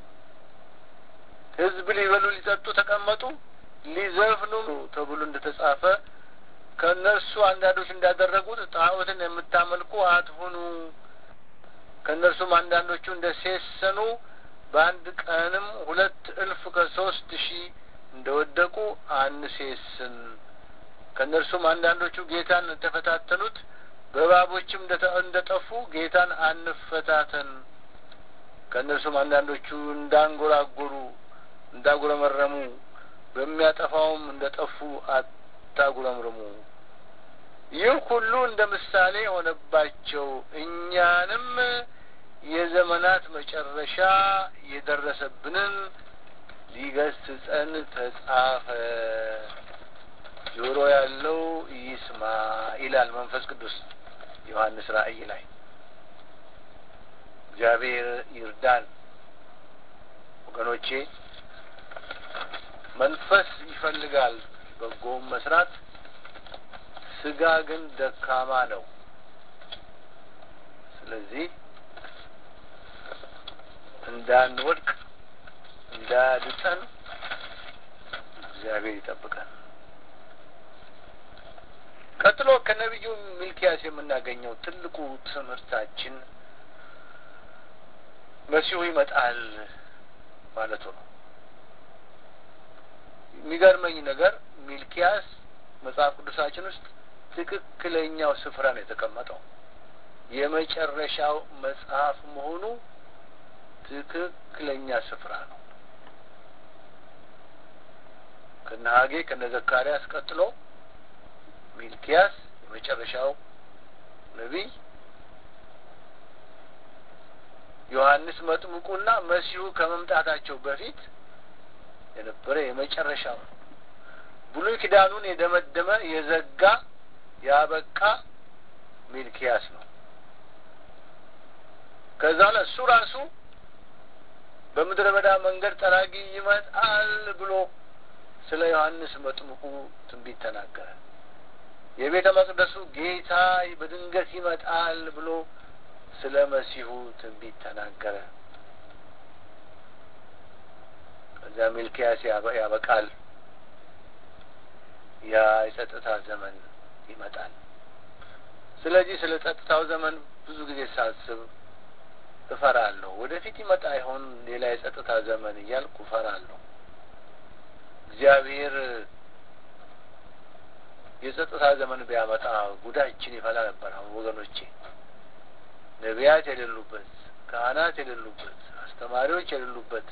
ሕዝብ ሊበሉ ሊጠጡ ተቀመጡ ሊዘፍኑ ተብሎ እንደተጻፈ ከእነርሱ አንዳንዶች እንዳደረጉት ጣዖትን የምታመልኩ አትሁኑ። ከእነርሱም አንዳንዶቹ እንደ ሴሰኑ በአንድ ቀንም ሁለት እልፍ ከሶስት ሺህ እንደወደቁ አንሴስን። ከእነርሱም አንዳንዶቹ ጌታን እንደተፈታተኑት በእባቦችም እንደጠፉ ጌታን አንፈታተን። ከእነርሱም አንዳንዶቹ እንዳንጎራጎሩ እንዳጉረመረሙ በሚያጠፋውም እንደ ጠፉ አታጉረምርሙ። ይህ ሁሉ እንደ ምሳሌ የሆነባቸው እኛንም የዘመናት መጨረሻ የደረሰብንን ሊገስጸን ተጻፈ። ጆሮ ያለው ይስማ ይላል መንፈስ ቅዱስ ዮሐንስ ራእይ ላይ። እግዚአብሔር ይርዳን ወገኖቼ። መንፈስ ይፈልጋል በጎም መስራት፣ ስጋ ግን ደካማ ነው። ስለዚህ እንዳንወድቅ እንዳያድጠን እግዚአብሔር ይጠብቀን። ቀጥሎ ከነቢዩ ሚልኪያስ የምናገኘው ትልቁ ትምህርታችን መሲሁ ይመጣል ማለቱ ነው። የሚገርመኝ ነገር ሚልኪያስ መጽሐፍ ቅዱሳችን ውስጥ ትክክለኛው ስፍራ ነው የተቀመጠው። የመጨረሻው መጽሐፍ መሆኑ ትክክለኛ ስፍራ ነው። ከነ ሀጌ ከነ ዘካርያስ ቀጥሎ ሚልኪያስ የመጨረሻው ነቢይ፣ ዮሐንስ መጥምቁና መሲሁ ከመምጣታቸው በፊት የነበረ የመጨረሻው ነው። ብሉይ ኪዳኑን የደመደመ የዘጋ ያበቃ ሚልኪያስ ነው። ከዛ ላይ እሱ ራሱ በምድረ በዳ መንገድ ጠራጊ ይመጣል ብሎ ስለ ዮሐንስ መጥምቁ ትንቢት ተናገረ። የቤተ መቅደሱ ጌታ በድንገት ይመጣል ብሎ ስለ መሲሁ ትንቢት ተናገረ። ከዚያ ሚልኪያስ ያበቃል። ያ የጸጥታ ዘመን ይመጣል። ስለዚህ ስለ ጸጥታው ዘመን ብዙ ጊዜ ሳስብ እፈራለሁ። ወደፊት ይመጣ ይሆን ሌላ የጸጥታ ዘመን እያልኩ እፈራለሁ። እግዚአብሔር የጸጥታ ዘመን ቢያመጣ ጉዳችን ይፈላ ነበር። አሁን ወገኖቼ ነቢያት የሌሉበት፣ ካህናት የሌሉበት፣ አስተማሪዎች የሌሉበት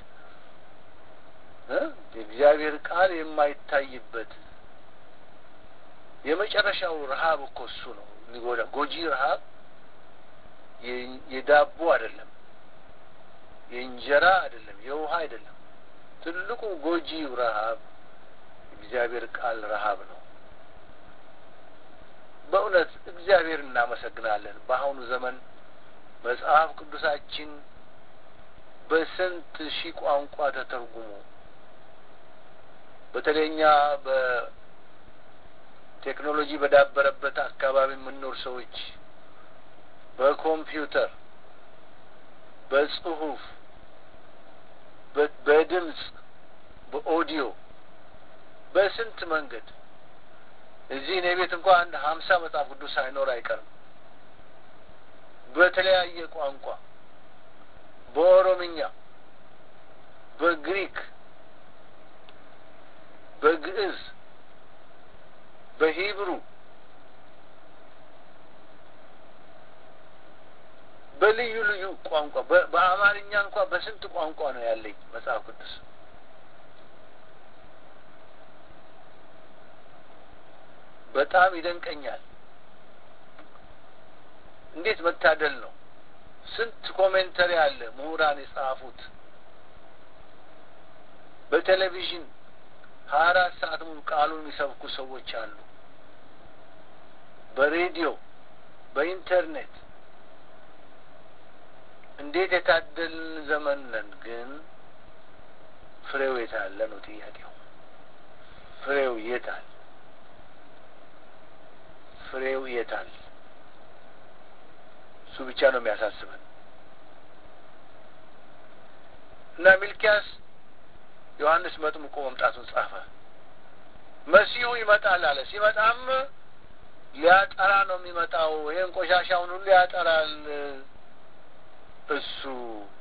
የእግዚአብሔር ቃል የማይታይበት የመጨረሻው ረሀብ እኮ እሱ ነው የሚጎዳ ጎጂ ረሀብ የዳቦ አይደለም፣ የእንጀራ አይደለም፣ የውሃ አይደለም። ትልቁ ጎጂው ረሀብ እግዚአብሔር ቃል ረሀብ ነው። በእውነት እግዚአብሔር እናመሰግናለን። በአሁኑ ዘመን መጽሐፍ ቅዱሳችን በስንት ሺህ ቋንቋ ተተርጉሞ በተለይኛ በቴክኖሎጂ በዳበረበት አካባቢ የምንኖር ሰዎች በኮምፒውተር፣ በጽሁፍ፣ በድምፅ፣ በኦዲዮ በስንት መንገድ እዚህ እኔ ቤት እንኳ አንድ ሀምሳ መጽሐፍ ቅዱስ ሳይኖር አይቀርም። በተለያየ ቋንቋ በኦሮምኛ፣ በግሪክ፣ በግዕዝ፣ በሂብሩ፣ በልዩ ልዩ ቋንቋ በአማርኛ እንኳ በስንት ቋንቋ ነው ያለኝ መጽሐፍ ቅዱስ። በጣም ይደንቀኛል። እንዴት መታደል ነው! ስንት ኮሜንተሪ አለ ምሁራን የጻፉት። በቴሌቪዥን ሀያ አራት ሰዓት ሙሉ ቃሉን የሚሰብኩ ሰዎች አሉ። በሬዲዮ፣ በኢንተርኔት እንዴት የታደልን ዘመን ነን። ግን ፍሬው የት አለ ነው ጥያቄው። ፍሬው የት አለ? ፍሬው የት አለ? እሱ ብቻ ነው የሚያሳስበን። እና ሚልኪያስ ዮሐንስ መጥምቆ መምጣቱን ጻፈ። መሲሁ ይመጣል አለ። ሲመጣም ሊያጠራ ነው የሚመጣው። ይህን ቆሻሻውን ሁሉ ያጠራል እሱ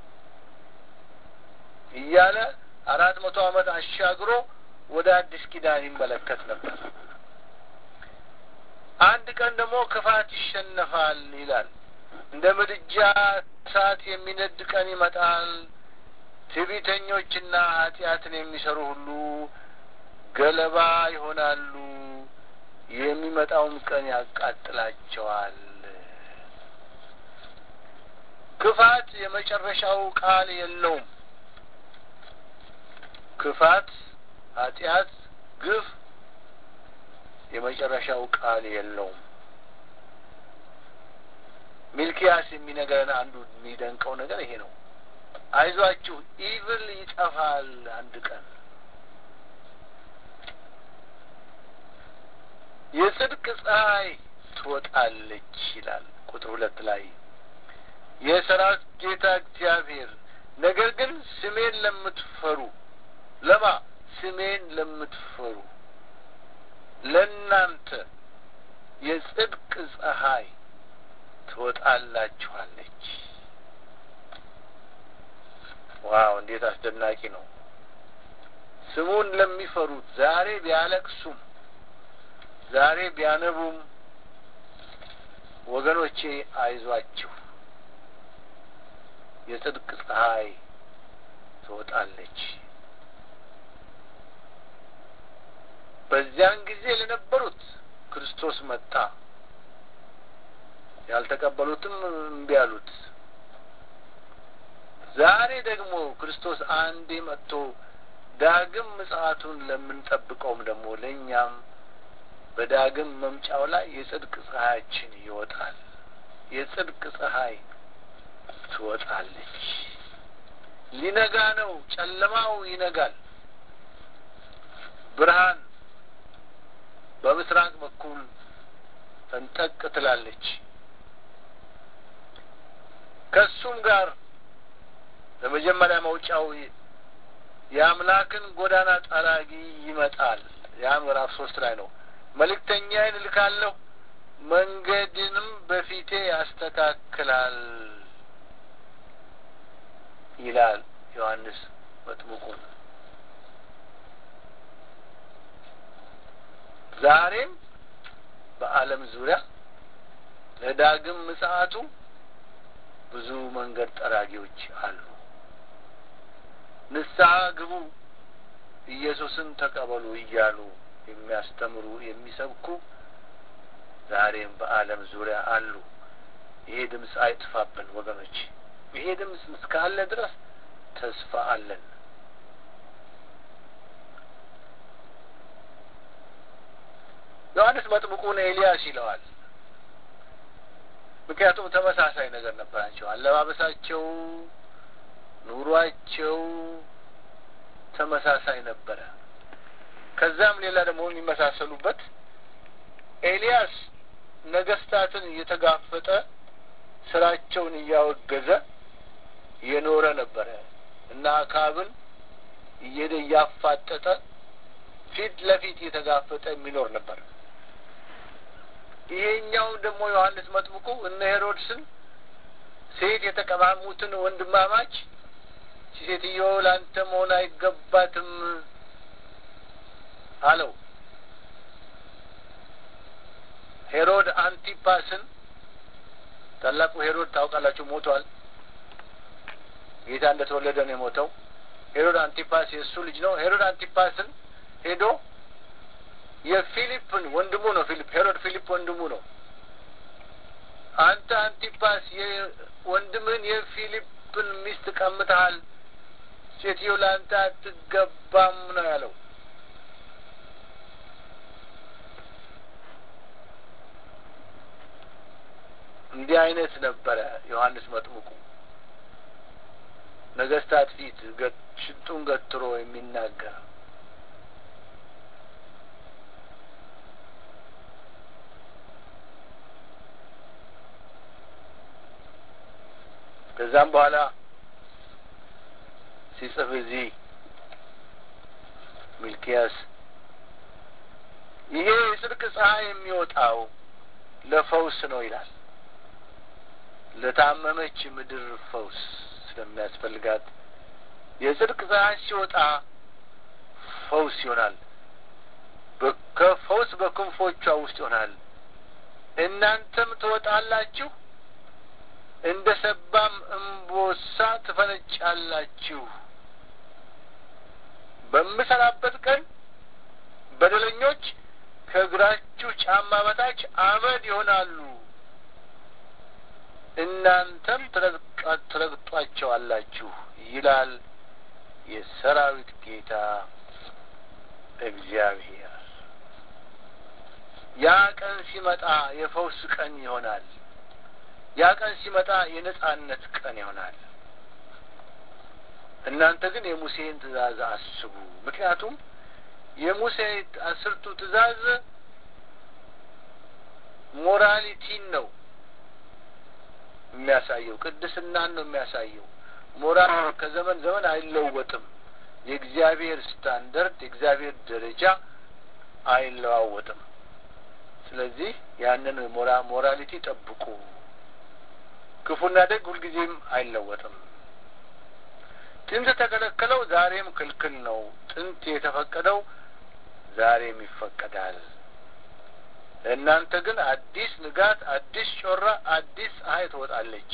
እያለ አራት መቶ ዓመት አሻግሮ ወደ አዲስ ኪዳን ይመለከት ነበር። አንድ ቀን ደግሞ ክፋት ይሸነፋል ይላል። እንደ ምድጃ እሳት የሚነድ ቀን ይመጣል። ትዕቢተኞችና ኃጢአትን የሚሰሩ ሁሉ ገለባ ይሆናሉ። የሚመጣውም ቀን ያቃጥላቸዋል። ክፋት የመጨረሻው ቃል የለውም። ክፋት፣ ኃጢአት፣ ግፍ የመጨረሻው ቃል የለውም። ሚልኪያስ የሚነገረን አንዱ የሚደንቀው ነገር ይሄ ነው። አይዟችሁ ኢቭል ይጠፋል አንድ ቀን የጽድቅ ፀሐይ ትወጣለች ይላል ቁጥር ሁለት ላይ የሰራዊት ጌታ እግዚአብሔር ነገር ግን ስሜን ለምትፈሩ ለማ ስሜን ለምትፈሩ ለእናንተ የጽድቅ ፀሐይ ትወጣላችኋለች። ዋው! እንዴት አስደናቂ ነው! ስሙን ለሚፈሩት ዛሬ ቢያለቅሱም ዛሬ ቢያነቡም ወገኖቼ አይዟችሁ የጽድቅ ፀሐይ ትወጣለች። በዚያን ጊዜ ለነበሩት ክርስቶስ መጣ፣ ያልተቀበሉትም እምቢ አሉት። ዛሬ ደግሞ ክርስቶስ አንዴ መጥቶ ዳግም ምጽአቱን ለምንጠብቀውም ደግሞ ለእኛም በዳግም መምጫው ላይ የጽድቅ ፀሐያችን ይወጣል። የጽድቅ ፀሐይ ትወጣለች። ሊነጋ ነው። ጨለማው ይነጋል። ብርሃን በምስራቅ በኩል ፈንጠቅ ትላለች። ከሱም ጋር ለመጀመሪያ መውጫው የአምላክን ጎዳና ጠራጊ ይመጣል። ያ ምዕራፍ ሶስት ላይ ነው። መልእክተኛዬን እልካለሁ፣ መንገድንም በፊቴ ያስተካክላል ይላል ዮሐንስ መጥምቁን። ዛሬም በዓለም ዙሪያ ለዳግም ምጽአቱ ብዙ መንገድ ጠራጊዎች አሉ። ንስሐ ግቡ፣ ኢየሱስን ተቀበሉ እያሉ የሚያስተምሩ የሚሰብኩ ዛሬም በዓለም ዙሪያ አሉ። ይሄ ድምፅ አይጥፋብን ወገኖች። ይሄ ድምፅ እስካለ ድረስ ተስፋ አለን። ዮሐንስ መጥምቁን ኤልያስ ይለዋል። ምክንያቱም ተመሳሳይ ነገር ነበራቸው። አለባበሳቸው፣ ኑሯቸው ተመሳሳይ ነበረ። ከዛም ሌላ ደግሞ የሚመሳሰሉበት ኤልያስ ነገስታትን እየተጋፈጠ ስራቸውን እያወገዘ የኖረ ነበረ እና አካብን እየሄደ እያፋጠጠ ፊት ለፊት እየተጋፈጠ የሚኖር ነበር። ይሄኛው ደግሞ ዮሐንስ መጥምቁ እነ ሄሮድስን ሴት የተቀማሙትን ወንድማማች ሴትዮ ለአንተ መሆን አይገባትም አለው። ሄሮድ አንቲፓስን ታላቁ ሄሮድ ታውቃላችሁ፣ ሞቷል። ጌታ እንደተወለደ ነው የሞተው። ሄሮድ አንቲፓስ የእሱ ልጅ ነው። ሄሮድ አንቲፓስን ሄዶ የፊሊፕን ወንድሙ ነው። ፊሊፕ ሄሮድ ፊሊፕ ወንድሙ ነው። አንተ አንቲፓስ ወንድምህን የፊሊፕን ሚስት ቀምተሃል፣ ሴትዮ ለአንተ አትገባም ነው ያለው። እንዲህ አይነት ነበረ ዮሐንስ መጥምቁ ነገስታት ፊት ሽንጡን ገትሮ የሚናገር ከዛም በኋላ ሲጽፍ እዚህ ሚልኪያስ ይሄ የጽድቅ ፀሐይ የሚወጣው ለፈውስ ነው ይላል። ለታመመች ምድር ፈውስ ስለሚያስፈልጋት የጽድቅ ፀሐይ ሲወጣ ፈውስ ይሆናል። ከፈውስ በክንፎቿ ውስጥ ይሆናል። እናንተም ትወጣላችሁ፣ እንደ ሰባም እምቦሳ ትፈነጫላችሁ። በምሰራበት ቀን በደለኞች ከእግራችሁ ጫማ በታች አመድ ይሆናሉ፣ እናንተም ትረግጧቸዋላችሁ ይላል የሰራዊት ጌታ እግዚአብሔር። ያ ቀን ሲመጣ የፈውስ ቀን ይሆናል። ያ ቀን ሲመጣ የነጻነት ቀን ይሆናል። እናንተ ግን የሙሴን ትእዛዝ አስቡ። ምክንያቱም የሙሴ አስርቱ ትእዛዝ ሞራሊቲን ነው የሚያሳየው፣ ቅድስናን ነው የሚያሳየው። ሞራል ከዘመን ዘመን አይለወጥም። የእግዚአብሔር ስታንደርድ የእግዚአብሔር ደረጃ አይለዋወጥም። ስለዚህ ያንን ሞራ ሞራሊቲ ጠብቁ። ክፉና ደግ ሁልጊዜም አይለወጥም። ጥንት የተከለከለው ዛሬም ክልክል ነው። ጥንት የተፈቀደው ዛሬም ይፈቀዳል። እናንተ ግን አዲስ ንጋት፣ አዲስ ጮራ፣ አዲስ ፀሐይ ትወጣለች።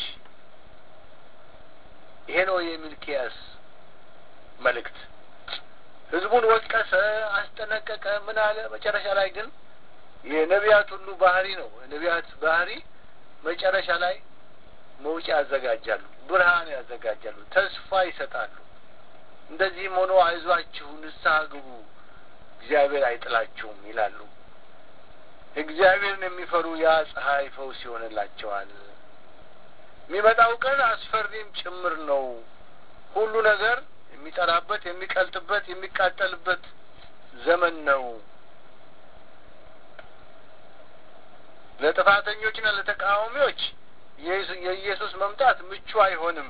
ይሄ ነው የሚልኪያስ መልእክት። ህዝቡን ወቀሰ፣ አስጠነቀቀ፣ ምን አለ። መጨረሻ ላይ ግን የነቢያት ሁሉ ባህሪ ነው። የነቢያት ባህሪ መጨረሻ ላይ መውጫ ያዘጋጃሉ፣ ብርሃን ያዘጋጃሉ፣ ተስፋ ይሰጣሉ። እንደዚህም ሆኖ አይዟችሁ፣ ንስሐ ግቡ፣ እግዚአብሔር አይጥላችሁም ይላሉ። እግዚአብሔርን የሚፈሩ ያ ፀሐይ ፈውስ ይሆንላቸዋል። የሚመጣው ቀን አስፈሪም ጭምር ነው። ሁሉ ነገር የሚጠራበት፣ የሚቀልጥበት፣ የሚቃጠልበት ዘመን ነው። ለጥፋተኞችና ለተቃዋሚዎች የኢየሱስ መምጣት ምቹ አይሆንም።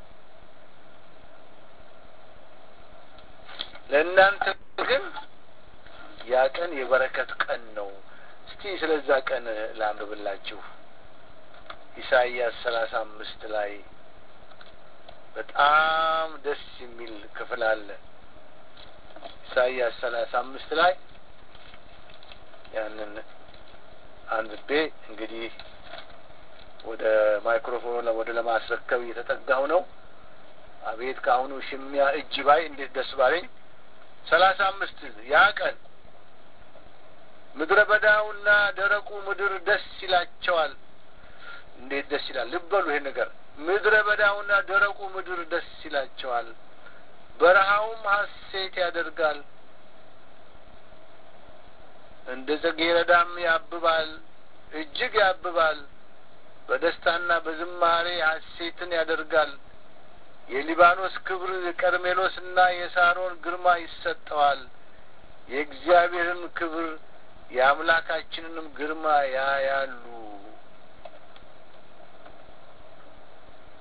ለእናንተ ግን ያ ቀን የበረከት ቀን ነው። እስቲ ስለዛ ቀን ላንብብላችሁ። ኢሳይያስ ሰላሳ አምስት ላይ በጣም ደስ የሚል ክፍል አለ። ኢሳይያስ ሰላሳ አምስት ላይ ያንን አንብቤ እንግዲህ ወደ ማይክሮፎኑ ወደ ለማስረከብ እየተጠጋሁ ነው። አቤት ከአሁኑ ሽሚያ እጅ ባይ እንዴት ደስ ባለኝ። ሰላሳ አምስት ያ ቀን ምድረ በዳውና ደረቁ ምድር ደስ ይላቸዋል። እንዴት ደስ ይላል! ልበሉ ይሄ ነገር ምድረ በዳውና ደረቁ ምድር ደስ ይላቸዋል፣ በረሃውም ሐሴት ያደርጋል። እንደ ጽጌረዳም ያብባል፣ እጅግ ያብባል። በደስታና በዝማሬ ሐሴትን ያደርጋል። የሊባኖስ ክብር የቀርሜሎስና የሳሮን ግርማ ይሰጠዋል። የእግዚአብሔርን ክብር የአምላካችንንም ግርማ ያያሉ።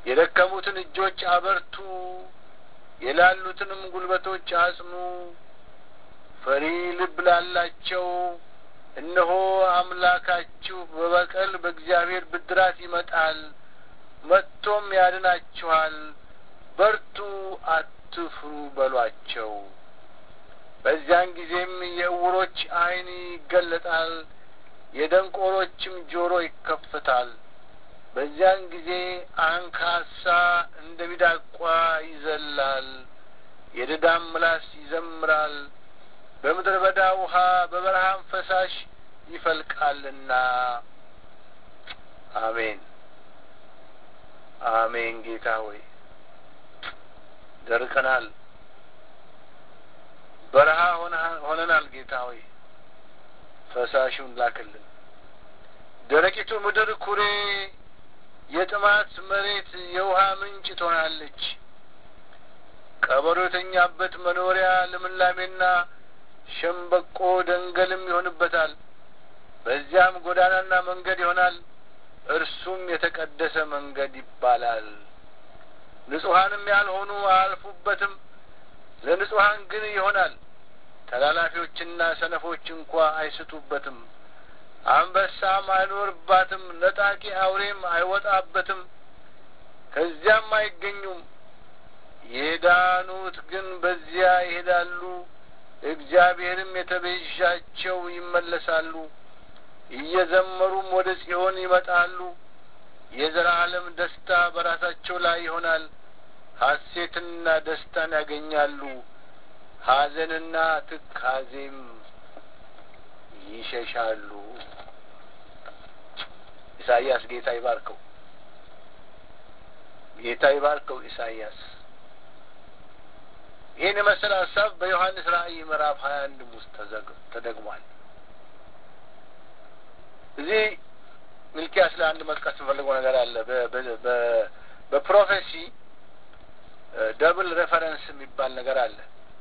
የደከሙትን እጆች አበርቱ፣ የላሉትንም ጉልበቶች አጽኑ። ፈሪ ልብ ላላቸው እነሆ አምላካችሁ በበቀል በእግዚአብሔር ብድራት ይመጣል፣ መጥቶም ያድናችኋል። በርቱ፣ አትፍሩ በሏቸው። በዚያን ጊዜም የዕውሮች ዓይን ይገለጣል፣ የደንቆሮችም ጆሮ ይከፈታል። በዚያን ጊዜ አንካሳ እንደ ሚዳቋ ይዘላል፣ የድዳም ምላስ ይዘምራል። በምድረ በዳ ውሃ በበረሃም ፈሳሽ ይፈልቃልና። አሜን አሜን። ጌታ ሆይ ደርቀናል፣ በረሃ ሆነናል። ጌታ ሆይ ፈሳሹን ላክልን። ደረቂቱ ምድር ኩሬ፣ የጥማት መሬት የውሃ ምንጭ ትሆናለች። ቀበሮ የተኛበት መኖሪያ ልምላሜና ሸምበቆ ደንገልም ይሆንበታል። በዚያም ጎዳናና መንገድ ይሆናል፣ እርሱም የተቀደሰ መንገድ ይባላል። ንጹሐንም ያልሆኑ አያልፉበትም፣ ለንጹሐን ግን ይሆናል። ተላላፊዎችና ሰነፎች እንኳ አይስቱበትም። አንበሳም አይኖርባትም፣ ነጣቂ አውሬም አይወጣበትም፣ ከዚያም አይገኙም። የዳኑት ግን በዚያ ይሄዳሉ፣ እግዚአብሔርም የተቤዣቸው ይመለሳሉ። እየዘመሩም ወደ ጽዮን ይመጣሉ። የዘላለም ደስታ በራሳቸው ላይ ይሆናል። ሐሴትንና ደስታን ያገኛሉ። ሐዘንና ትካዜም ይሸሻሉ። ኢሳይያስ ጌታ ይባርከው፣ ጌታ ይባርከው። ኢሳይያስ ይህን የመሰለ ሀሳብ በዮሐንስ ራእይ ምዕራፍ ሀያ አንድም ውስጥ ተደግሟል። እዚህ ሚልኪያስ ላይ አንድ መጥቀስ የምፈልገው ነገር አለ። በፕሮፌሲ ደብል ሬፈረንስ የሚባል ነገር አለ።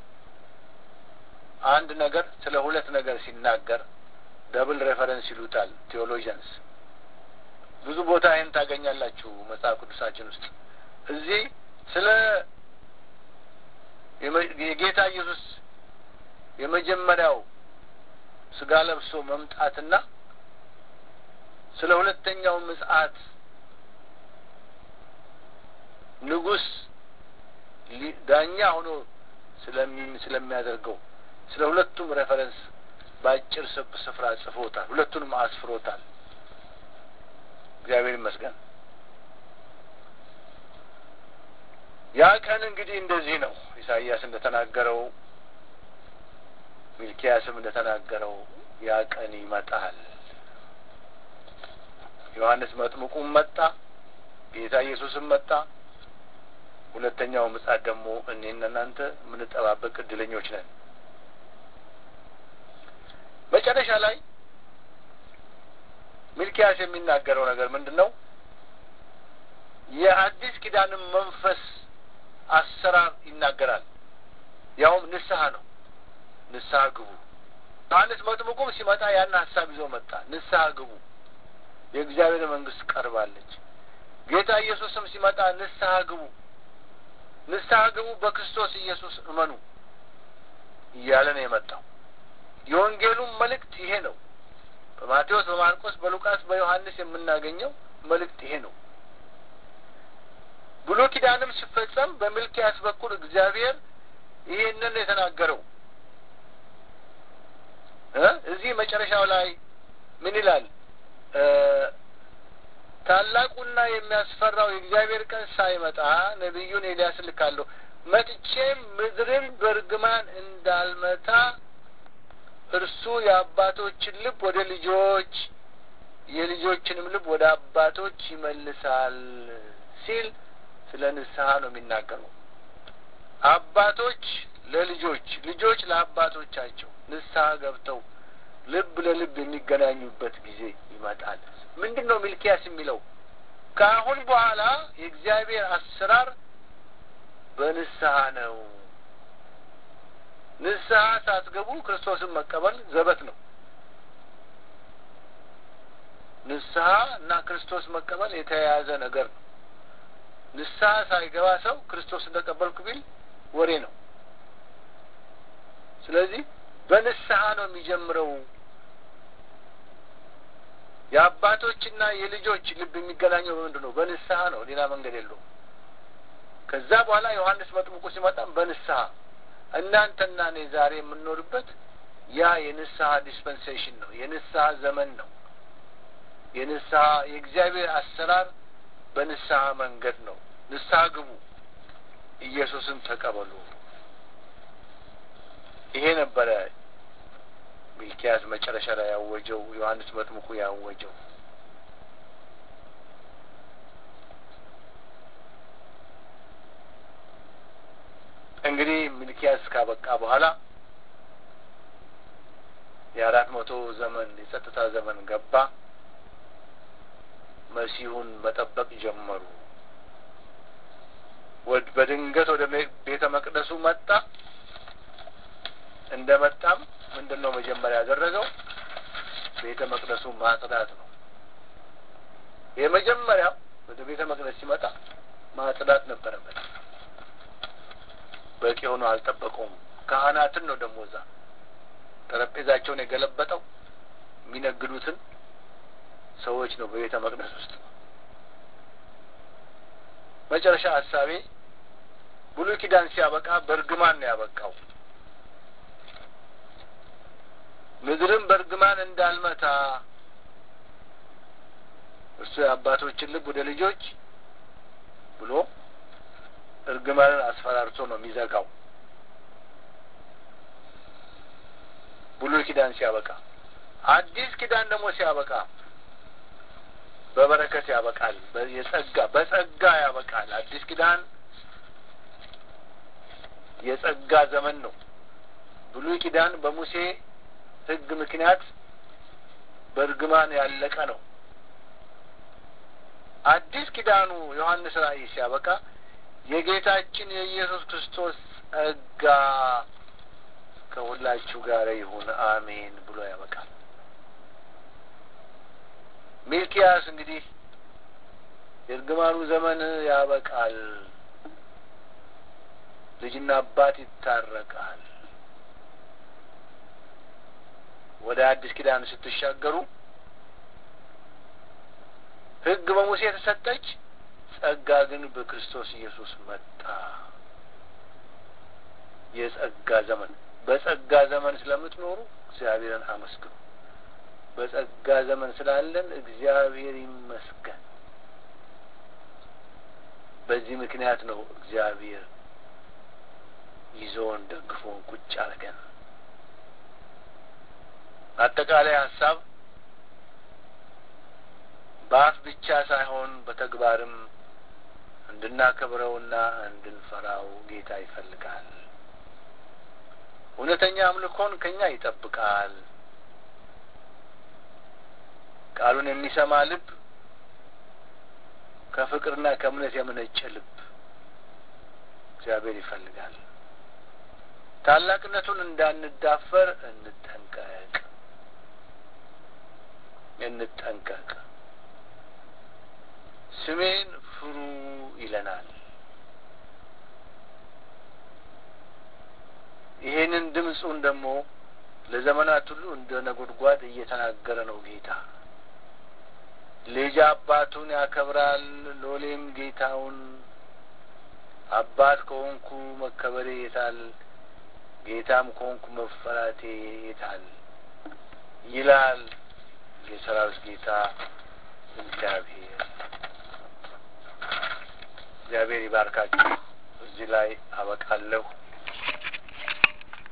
አንድ ነገር ስለ ሁለት ነገር ሲናገር ደብል ሬፈረንስ ይሉታል ቴዎሎጂያንስ። ብዙ ቦታ ይህን ታገኛላችሁ መጽሐፍ ቅዱሳችን ውስጥ። እዚህ ስለ የጌታ ኢየሱስ የመጀመሪያው ስጋ ለብሶ መምጣትና ስለ ሁለተኛው ምጽአት ንጉሥ ዳኛ ሆኖ ስለሚያደርገው ስለ ሁለቱም ሬፈረንስ በአጭር ስፍራ ጽፎታል። ሁለቱንም አስፍሮታል። እግዚአብሔር ይመስገን። ያ ቀን እንግዲህ እንደዚህ ነው። ኢሳይያስ እንደተናገረው፣ ሚልኪያስም እንደተናገረው ያ ቀን ይመጣል። ዮሐንስ መጥምቁም መጣ፣ ጌታ ኢየሱስም መጣ። ሁለተኛው ምጽአት ደግሞ እኔና እናንተ የምንጠባበቅ እድለኞች ነን። መጨረሻ ላይ ሚልኪያስ የሚናገረው ነገር ምንድን ነው? የአዲስ ኪዳንም መንፈስ አሰራር ይናገራል። ያውም ንስሐ ነው። ንስሐ ግቡ። ዮሐንስ መጥምቁም ሲመጣ ያን ሀሳብ ይዞ መጣ። ንስሐ ግቡ፣ የእግዚአብሔር መንግስት ቀርባለች። ጌታ ኢየሱስም ሲመጣ ንስሐ ግቡ፣ ንስሐ ግቡ፣ በክርስቶስ ኢየሱስ እመኑ እያለ ነው የመጣው። የወንጌሉም መልእክት ይሄ ነው። በማቴዎስ፣ በማርቆስ፣ በሉቃስ፣ በዮሐንስ የምናገኘው መልእክት ይሄ ነው። ብሉይ ኪዳንም ሲፈጸም በሚልኪያስ በኩል እግዚአብሔር ይሄንን የተናገረው እዚህ መጨረሻው ላይ ምን ይላል? ታላቁና የሚያስፈራው የእግዚአብሔር ቀን ሳይመጣ ነቢዩን ኤልያስ ልካለሁ፣ መጥቼም ምድርን በእርግማን እንዳልመታ እርሱ የአባቶችን ልብ ወደ ልጆች የልጆችንም ልብ ወደ አባቶች ይመልሳል ሲል ስለ ንስሐ ነው የሚናገረው። አባቶች ለልጆች፣ ልጆች ለአባቶቻቸው ንስሐ ገብተው ልብ ለልብ የሚገናኙበት ጊዜ ይመጣል። ምንድን ነው ሚልኪያስ የሚለው? ከአሁን በኋላ የእግዚአብሔር አሰራር በንስሐ ነው። ንስሐ ሳትገቡ ክርስቶስን መቀበል ዘበት ነው። ንስሐ እና ክርስቶስ መቀበል የተያያዘ ነገር ነው። ንስሐ ሳይገባ ሰው ክርስቶስ እንደቀበልኩ ቢል ወሬ ነው። ስለዚህ በንስሐ ነው የሚጀምረው። የአባቶችና የልጆች ልብ የሚገናኘው በምንድን ነው? በንስሐ ነው። ሌላ መንገድ የለውም። ከዛ በኋላ ዮሐንስ መጥምቁ ሲመጣም በንስሐ እናንተና እኔ ዛሬ የምንኖርበት ያ የንስሐ ዲስፐንሴሽን ነው። የንስሐ ዘመን ነው። የንስሐ የእግዚአብሔር አሰራር በንስሐ መንገድ ነው። ንስሐ ግቡ፣ ኢየሱስን ተቀበሉ። ይሄ ነበረ ሚልኪያስ መጨረሻ ላይ ያወጀው፣ ዮሐንስ መጥምቁ ያወጀው። እንግዲህ ሚልኪያስ ካበቃ በኋላ የአራት መቶ ዘመን የጸጥታ ዘመን ገባ። መሲሁን መጠበቅ ጀመሩ። በድንገት ወደ ቤተ መቅደሱ መጣ። እንደ መጣም ምንድን ነው መጀመሪያ ያደረገው? ቤተ መቅደሱ ማጽዳት ነው። የመጀመሪያው ወደ ቤተ መቅደስ ሲመጣ ማጽዳት ነበረበት። በቂ ሆኖ አልጠበቀውም። ካህናትን ነው ደግሞ እዛ ጠረጴዛቸውን የገለበጠው የሚነግዱትን ሰዎች ነው በቤተ መቅደስ ውስጥ። መጨረሻ ሀሳቤ ብሉይ ኪዳን ሲያበቃ በእርግማን ነው ያበቃው። ምድርም በእርግማን እንዳልመታ እርሱ የአባቶችን ልብ ወደ ልጆች ብሎ እርግማንን አስፈራርቶ ነው የሚዘጋው። ብሉይ ኪዳን ሲያበቃ፣ አዲስ ኪዳን ደግሞ ሲያበቃ በበረከት ያበቃል። የጸጋ በጸጋ ያበቃል። አዲስ ኪዳን የጸጋ ዘመን ነው። ብሉይ ኪዳን በሙሴ ሕግ ምክንያት በእርግማን ያለቀ ነው። አዲስ ኪዳኑ ዮሐንስ ራእይ ሲያበቃ የጌታችን የኢየሱስ ክርስቶስ ጸጋ ከሁላችሁ ጋር ይሁን አሜን ብሎ ያበቃል። ሚልኪያስ እንግዲህ የእርግማኑ ዘመን ያበቃል፣ ልጅና አባት ይታረቃል። ወደ አዲስ ኪዳን ስትሻገሩ ሕግ በሙሴ የተሰጠች ጸጋ ግን በክርስቶስ ኢየሱስ መጣ። የጸጋ ዘመን በጸጋ ዘመን ስለምትኖሩ እግዚአብሔርን አመስግኑ። በጸጋ ዘመን ስላለን እግዚአብሔር ይመስገን። በዚህ ምክንያት ነው እግዚአብሔር ይዞን ደግፎን ቁጭ አድርገን። አጠቃላይ ሀሳብ በአፍ ብቻ ሳይሆን በተግባርም እንድናከብረውና እንድንፈራው ጌታ ይፈልጋል። እውነተኛ አምልኮን ከኛ ይጠብቃል። ቃሉን የሚሰማ ልብ ከፍቅርና ከእምነት የመነጨ ልብ እግዚአብሔር ይፈልጋል። ታላቅነቱን እንዳንዳፈር እንጠንቀቅ እንጠንቀቅ። ስሜን ፍሩ ይለናል። ይሄንን ድምፁን ደግሞ ለዘመናት ሁሉ እንደ ነጎድጓድ እየተናገረ ነው ጌታ። ልጅ አባቱን ያከብራል፣ ሎሌም ጌታውን። አባት ከሆንኩ መከበሬ የታል? ጌታም ከሆንኩ መፈራቴ የታል? ይላል የሰራዊት ጌታ እግዚአብሔር። እግዚአብሔር ይባርካችሁ። እዚህ ላይ አበቃለሁ።